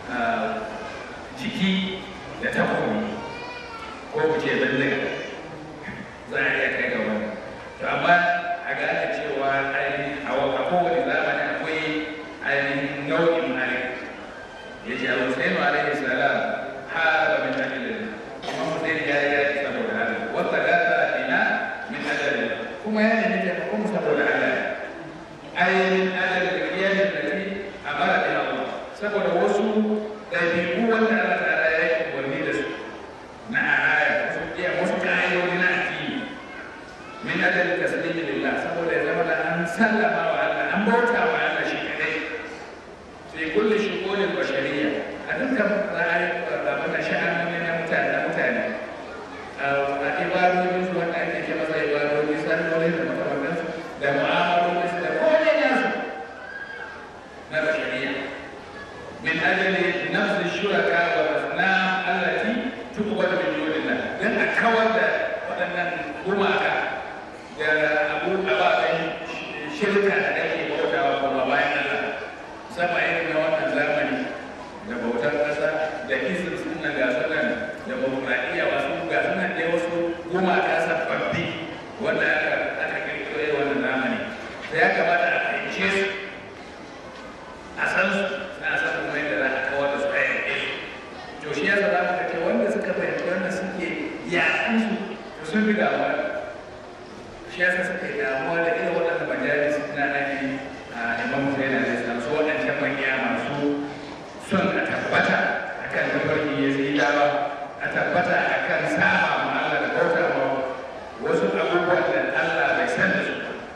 jiki da takobi ko ku ce bindiga za a iya kai ga wani to amma a gane cewa ainihin a kowane zamani akwai ainihin nau'in malik ya ce al-husainu alaihi salam haraba min ajlillah kuma husain ya yi yaki saboda Allah wata gata ina min ajlillah kuma ya nemi taimakon saboda Allah ainihin ajlillah iyalin da ke amara da Allah saboda wasu ɗabi'u wanda Allah ta'ala ya yi umarni da su na aya wasu iya wasu ƙa'idodi na addini min ajali taslimi lillah saboda ya zama da an sallama wa Allah an bauta wa Allah shi kadai fi kulli shughulin bashariyya a dukkan ra'ayi abin da sha'anoni na mutane na mutane a ibadodin su wanda ake ce masa ibadodi sallolin da makamantansu da mu'amalolin su da komai nasu na bashariyya min ajali nafsi shuraka wa asnam allati tuqbal min dunillah dan a kawar da waɗannan gumaka da abu ababen shirka da ake bautawa kuma bayan Allah sama irin na wannan zamani da bautar ƙasa da isin suna ga sunan da demokradiyya wasu ga sunan dai wasu gumaka sababbi wanda aka aka kirkiro irin wannan zamani sai ya kamata a fahimce su a san su na san kuma yadda za a kawar da su a yanke su to shi yasa za mu ga ce wanda suka fahimci wannan suke yaƙan su to sun fi damuwa shi yasa suka yi damuwa da irin waɗannan majalis na ainihin a imam Hussein alaihi salam su waɗancan makiya masu son a tabbata akan tafarki ya sai dawa a tabbata akan saba ma Allah da bauta ma wasu abubuwan da Allah bai san da su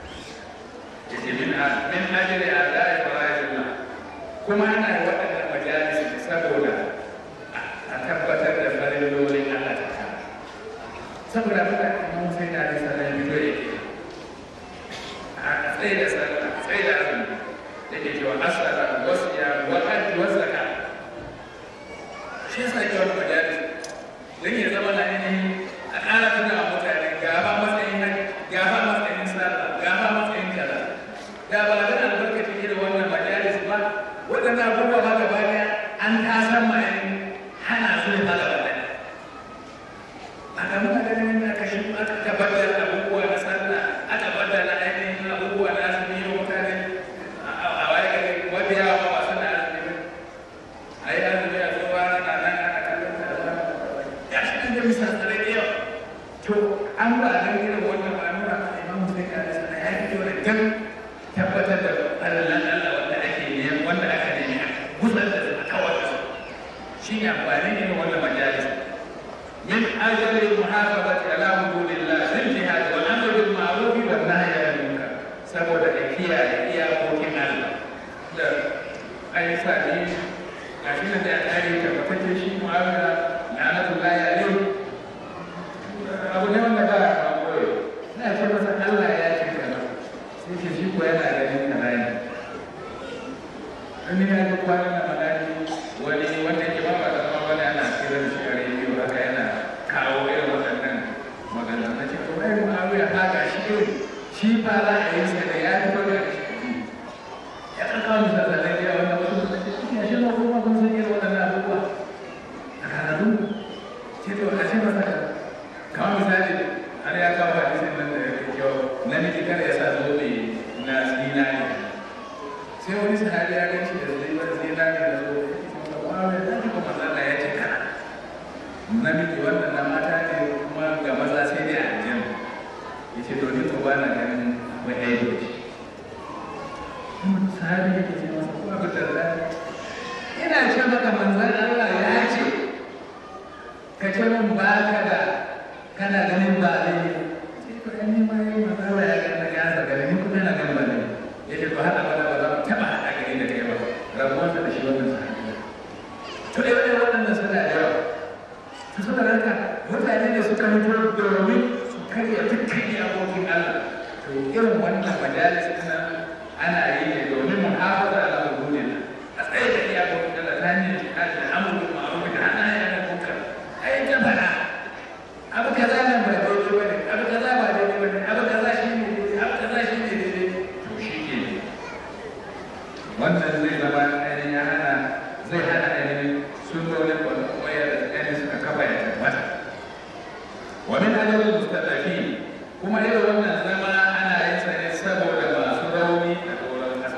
ya ce min min ajri ada'i fara'idillah kuma ana yi waɗannan majalis saboda a tabbatar da farilolin Allah ta kama saboda abin da imam Hussein alaihi salam ya fito yake a tsaye da sallah tsaye da azumi da ke cewa asala wasu ya wa'ad wasu zaka shi yasa ke wani majalis don ya zama na ainihin a ƙara tuna wa mutane gaba matsayin haji gaba matsayin sallah gaba matsayin kaza da ba da albarkacin irin wannan majalis ba waɗannan abubuwa ma gaba ɗaya an tasan ma hana su ne ma gaba ɗaya a ga muka ganin aka shi aka tabbatar abubuwa na sallah aka baddala ainihin abubuwa na azumi wa mutane a waye gari mabiya ba masu na azumi a yi azumi a zo rana na nan ana kallon ta da ya shi kan da misalai da yawa to an ba nan irin wannan ba nuna a imam sai ka da sana ya fito da gan tabbatar da Allah Allah wanda ake ne wanda aka nemi a gusar da su a kawar da su shi ne amfani ne wannan majalis من أجل المحافظة على حدود الله في الجهاد والأمر بالمعروف والنهي عن المنكر saboda da kiyaye iyakokin Allah da ai sani a shi da ya kare tabbatacce shi mu'amala la'anatullahi alaihi abu ne wanda ba a koyo na ce masa Allah ya ce kaza sai ce shi ko yana ganin kaza ne an ya ga kwanan na madani wani wanda ke ba ba da ma wani ana kiran shi a rediyo haka yana kawo irin waɗannan magana na ce to ai mu'awiya ta ga shi irin shi fa za a yi sa da ya fi ba da shi ya kan kawo misalai da yawa wanda wasu suka ce shi ya shi ma kuma kun san irin waɗannan abubuwa a kanadu ce to a ce masa kamar misali har ya kawo hadisin nan da ya fi kyau namiji kada ya sa zobe na zinari sai wani sahabi ya gan shi da zinari da zobe ya ce masa wa'awiya ta ji kuma Allah ya ce kana namiji wannan na mata ne kuma ga maza sai dai aljanna ya ce to ni to ba na ganin suka fito domin su karya dukkan iyakokin Allah to irin wannan majalis na ana yi ne domin muhafaza ala hududin a tsaye da iyakokin Allah ta hanyar jihadi da amuru ma'ruf da hana ya na kuka ai ta fara abu kaza nan ba daidai bane abu kaza ba daidai bane abu kaza shi ne daidai abu kaza shi ne daidai to shi ke wannan zai zama ainihin ya hana zai hana ainihin sunnonin wayar da ainihin suka kafa ya tabbata wa min adabul mustaqim kuma irin wannan zama ana yin sa ne saboda masu rauni a doron kasa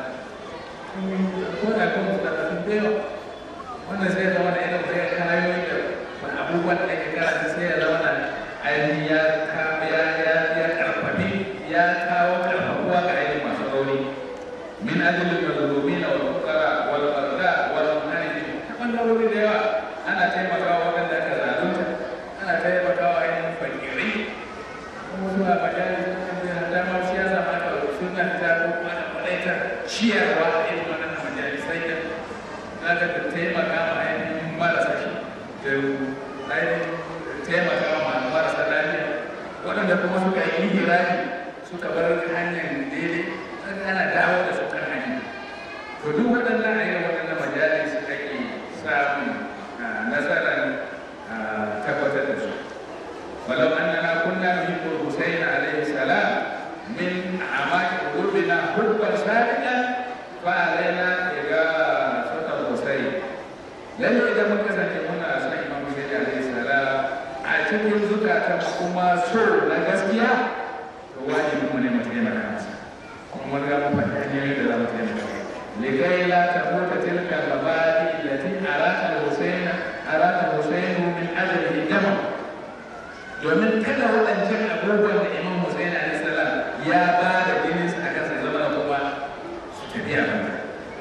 ko da kuma mustaqim da yawa wannan zai zama da irin zai kayoyi da wani abubuwan da ke karanta sai ya zama da ainihin ya ya ya ya karfafi ya kawo karfafuwa ga ainihin masu rauni min adabul mazlumin wal fuqara wal farda wal muhajirin ta bangarori da yawa ana taimakawa waɗanda aka zalunta ana taimakawa ainihin fakirai kuma zuwa majalis da dama siyasa ma da suna ta kuma da kwalaita ciyarwa a irin wannan majalisai da za ka da taimaka ma ainihin marasa shi da ainihin taimaka ma marasa lafiya waɗanda kuma suka yi hiraji suka bar hanyar daidai ana dawo da su kan hanya to duk waɗannan a irin waɗannan majalis ake samun nasarar tabbatar da su ولو أننا كنا نحب الحسين عليه السلام من أعماق قلوبنا حبا صادقا فعلينا إغاثة الحسين لأن إذا ما كان هنا سيدنا إمام حسين عليه السلام أعتقد زكاة كما سر نغسكيا واجب من متين كنسا kuma ga mu faɗi hanyoyin da za mu taimaka لكي لا تموت تلك المبادئ التي أراد الحسين أراد الحسين من أجله دمه domin kada waɗancan abubuwan da imam Hussein alaihi salam ya ba da jinin a kasa zama da kuma su tafi a kanta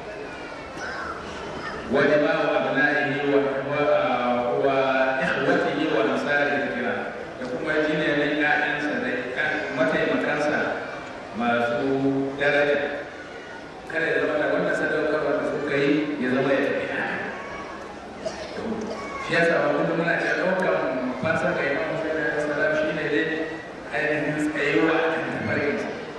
wani ma wa abna'ihi wa wa ikhwatihi wa nasari kira da kuma jini ne ƴaƴansa da mataimakansa masu daraja kada ya zama da wannan sadaukarwa da suka yi ya zama ya tafi haka shi yasa ba kullum muna ce ɗaukar fansa ga imam Hussein salam shi ne dai ainihin tsayuwa a kan tafarkin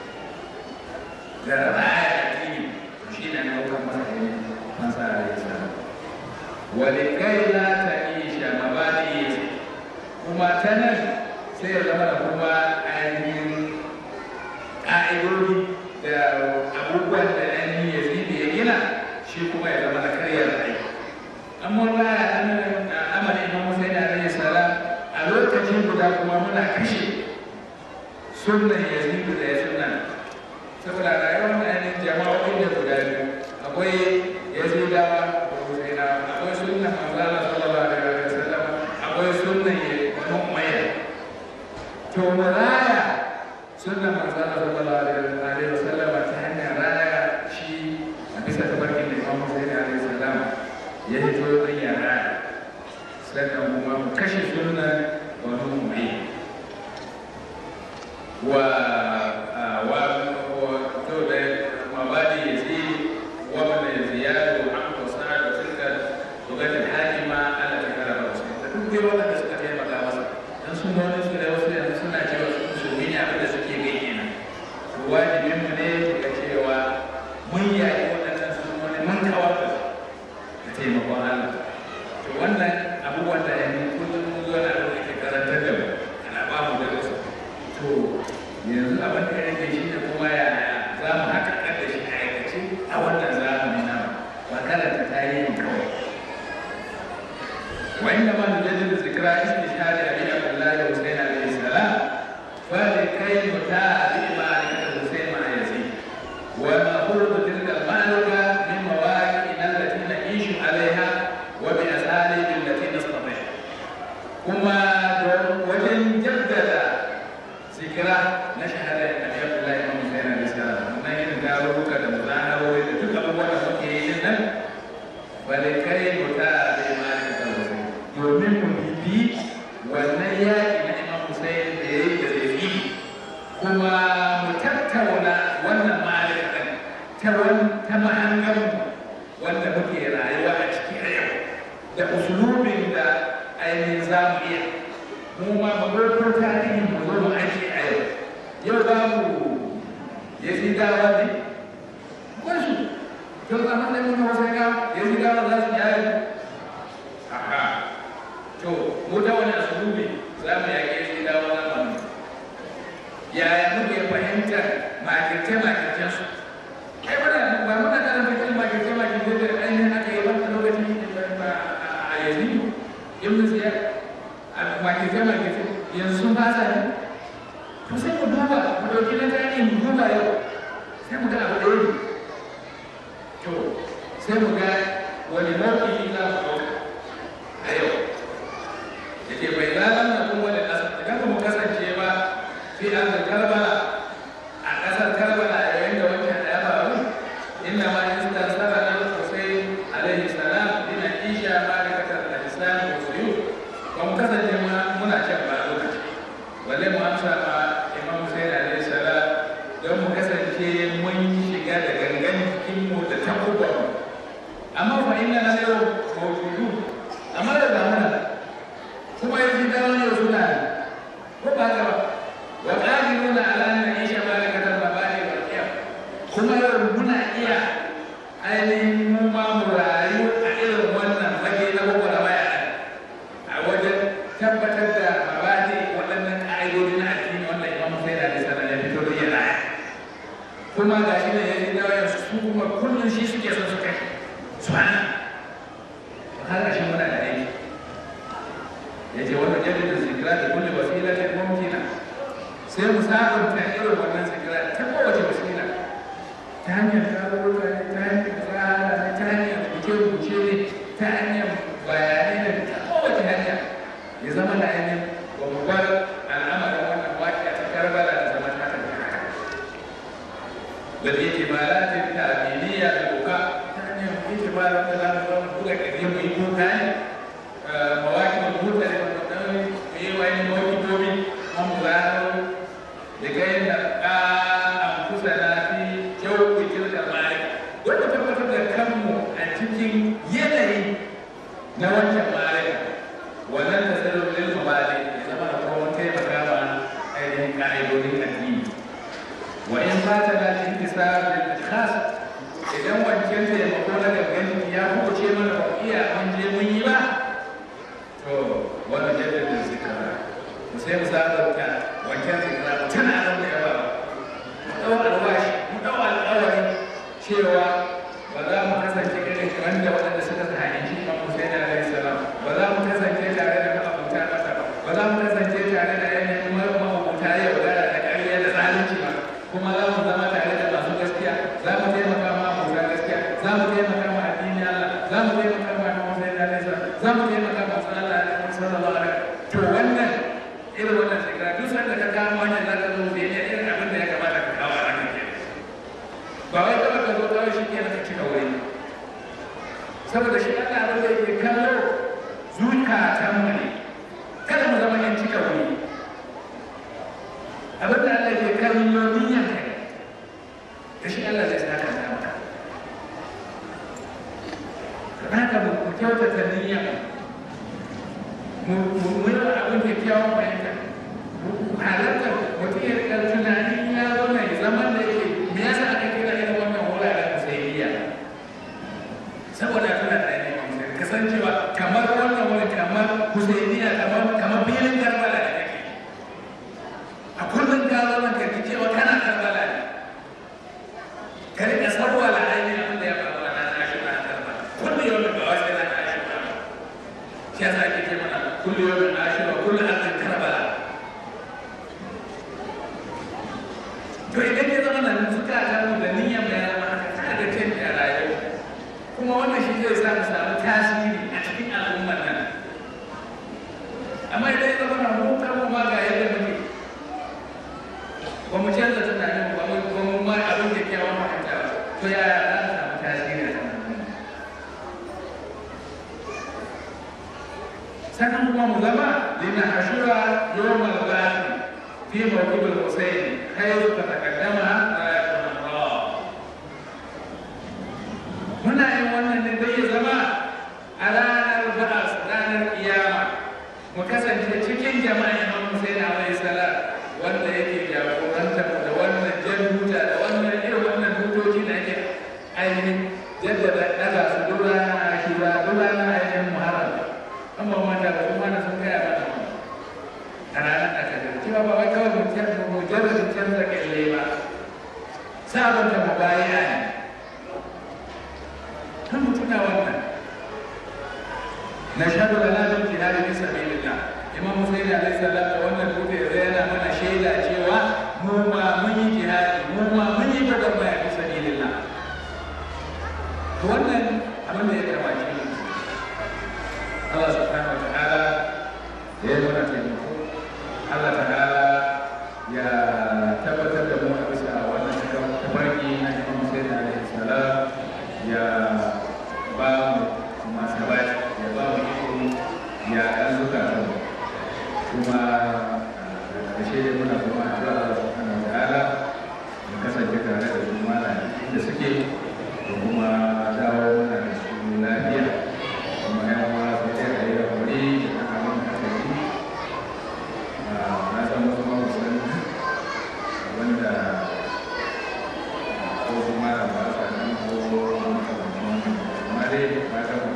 da raya addini shi ne ɗaukar masa ne masa alaihi salam wani kai la ta isha mabadi kuma ta nan sai ya zama da kuma ainihin ƙa'idodi da abubuwan da ainihin ya zibi ya gina shi kuma ya zama da karyar aiki amma ba a amalin imam Hussein alaihi salam a lokacin guda kuma muna kashe sunan yazidu da ya suna saboda rayuwar na ainihin jama'o'in da guda biyu akwai yazidawa da husainawa akwai sunan manzala sallallahu alaihi wa sallam akwai sunan banu umayya to mu raya sunan manzala sallallahu alaihi wa sallam ta hanyar raya shi a bisa tabarkin da imam husaini alaihi salam ya hito don ya raya sannan kuma mu kashe sunan wani mai wa wa to da mabadi ya ce wa mana ziyadu an kusa da tilka bugatin hakima ala ta kara ba wasu da duk dai waɗanda suka taimaka masa dan sun wani su da wasu yanzu suna cewa su su ne abin da suke gai kenan to wajibin mu ne ga cewa mun yayi waɗannan sun wani mun kawar da su da taimakon Allah to wannan abubuwan da yanzu kullum zuwa na da ke karantar da mu ana ba mu da wasu to yanzu abin da yake shi ne kuma ya za mu haka da shi a aikace a wannan zamani na ba karanta tarihin kawai wa inda ma nujaddidu zikra istishhadi abi abdullahi wa husayn alayhi salam fa likay mutabi ma'rifat husayn ma yazid wa ma qurbu tilka al-ma'luka min mawaqi'ina allati na'ishu 'alayha wa bi asalibi allati nastati' kuma wajen jaddada zikira na shahada da Nabi Abdullahi Imam Hussein alaihi salam wannan irin garuruka da muzaharori da duk abubuwan da muke yi nan bale kai muta da imani da Hussein domin mu bibi wannan yaƙi na Imam Hussein da ya yi da zai kuma mu tattauna wannan ma'arifan ta ta mahangar wanda muke rayuwa a ciki a yau da usulubin da ainihin za mu iya mu ma mu ɗauko tarihin mu zo mu aiki a yau yau babu yazidawa ne wasu to a matsayin mu wasu ga yazidawa za su yayi aha to mu da wani asububi za mu yaƙi yazidawa zamani yaya muke fahimtar makirce-makircen su ai muna ba muna da fahimtar makirce-makirce da ainihin aka yi wata lokacin a yanzu ibn ziyar a makirce-makirce yanzu sun fasa ne to sai mu duba mu ɗauki na tarihi mu duba yau sai mu ga abu ɗaya ne to sai mu ga wani mawuƙi za mu ɗauka a yau da ke bai zalan na kuma da ƙasa idan ba mu kasance ba fi an da karbala a ƙasar karbala a yayin da wancan da ya faru inda ma in da sara na sosai alaihi salam ina isha ma da kasar da islam ko suyu ba mu kasance ma muna can ba lokaci balle mu amsa ma imam Hussein alaihi salam don mu kasance mun shiga da gangan jikinmu da takubban amma fa inna na yau mawjudu amma da zamana kuma yanzu da wani yau suna ko ba ga ba wa qadiruna ala an na'isha ma la kadar mabadi wal qiyam kuma yau muna iya ainihin mu ma mu rayu a irin wannan fage na gwagwarmaya a wajen tabbatar da mabadi waɗannan ƙa'idodi na addini wanda imam Hussein alaihi salam ya fito da ya raya kuma ga shi ne ya yi dawayen su kuma kullum shi suke son su kai su hana har ƙarshen muna da aiki ya ce wannan jaddada zikira da kulle wasila ta mumkina sai mu sabunta irin wannan zikira ta kowace wasila ta hanyar tarurruka ne ta hanyar tsara ne ta hanyar rubuce-rubuce ne ta hanyar bayanai ne ta kowace hanya ya zama da ainihin ba mu bar al'amarin wannan waƙi a ta karbala da zama ta tafiya بالاعتبارات التعبيرية للبكاء يعني اعتبار مثلا نقول كثير من البكاء مواكب المختلفة والنووي في وين موكب دومي ومظاهر لكي نبقى أنفسنا في جو تلك المعركة wanda tabbatar da kanmu a cikin yanayi na wancan ma'arika wannan da sai lullu mabali ya zama da kuma taimaka ma ainihin ka'idodin addini وإن فاتنا الانتصار للأشخاص idan wancan taimako na gangan ya kuce mana ba iya mun je mun yi ba to wani jaddada zikara mu sai mu sabanta wancan zikara mu tana nan da yawa mu dau alwashi mu dau alƙawari cewa ba za mu kasance irin wanda waɗanda suka sahanci Imam Hussein alaihi salam ba za mu kasance tare da ma'abuta masa ba ba za mu kasance tare da yanayin ma'abuta yaudara da ƙarya da zalunci ba kuma za mu zama tare da masu gaskiya za mu taimaka ma mabuta gaskiya za mu taimaka ma addini Allah za mu taimaka ma Muhammad sallallahu alaihi wasallam za mu taimaka ma sallallahu alaihi to wannan irin wannan shekara duk sanda ka kama wannan za ka zo da irin abin da ya kamata ka kawo a ranar ke ba wai kawai ka zo kawai shi ke ka cika wuri saboda shi Allah abin da yake kallo zukatan mu ne kada mu zama yan cika wuri abin da Allah ke kallo niyyar ka da shi Allah zai saka ta maka ka haka mu kyautata niyyar mu mu yi abin da kyawun fahimta halarta mutum ya rika tunanin ya zo mai zaman da yake me yasa aka kira irin wannan wuraren musayiya saboda tuna da ainihin kasancewa kamar wannan wani kamar husainiya kamar kamar filin karbala da kake a kullum ka zo nan ka ji cewa kana karbala ne ka rika sabuwa la ainihin abin da ya faru a nan ashura a karbala kullum yau da ba wasu yana ashura shi yasa ake ce mana kullum yau da ashura kullum an karbala to idan ya zama nan suka ta mu da niyyar mai zama haka ta da canji a rayuwa kuma wannan shi zai sa mu samu tasiri a cikin al'ummar nan amma idan ya zama na mu kan mu ma ga yadda muke ba mu canza tunanin ba mu ba mu ma abin da kyawun fahimta ba to ya za mu samu tasiri a cikin sannan kuma mu zama lina ashura yawmal ba'thi في موكب الحسين حيث تتقدم راية الأمراء هنا يوانا ندي زما على البعث رانا القيامة وكسن cikin jama'a Imam Hussein a a ranar aka cewa ba wai kawai mutum mujarradin canza kyalle ba sabunta mubaya ne kan mutuna wannan na shaɗu da lalin jihadi fi sabilillah imam musayyid alaihi salam da wannan dutse zai yana mana shaida cewa mu ma mun yi jihadi mu ma mun yi gwagwarmaya fi sabilillah to wannan abin da ya kamace mu Allah subhanahu wa ta'ala da ya mana taimako Allah ta'ala ya tabbatar da mu a bisa wannan tafarki na imam musayyid alaihi salam ya ba mu masu sabati ya ba mu iko ya ɗan zukatan mu kuma ƙarshe dai muna kuma addu'a Allah subhanahu wa ta'ala mu kasance tare da su malami inda suke da kuma dawo mana da su lafiya kuma yan uwa su ce a yi hakuri da kan abin da aka yi na san wasu ma san wanda ko kuma da ba sa nan ko makamancin wannan amma dai fatan mu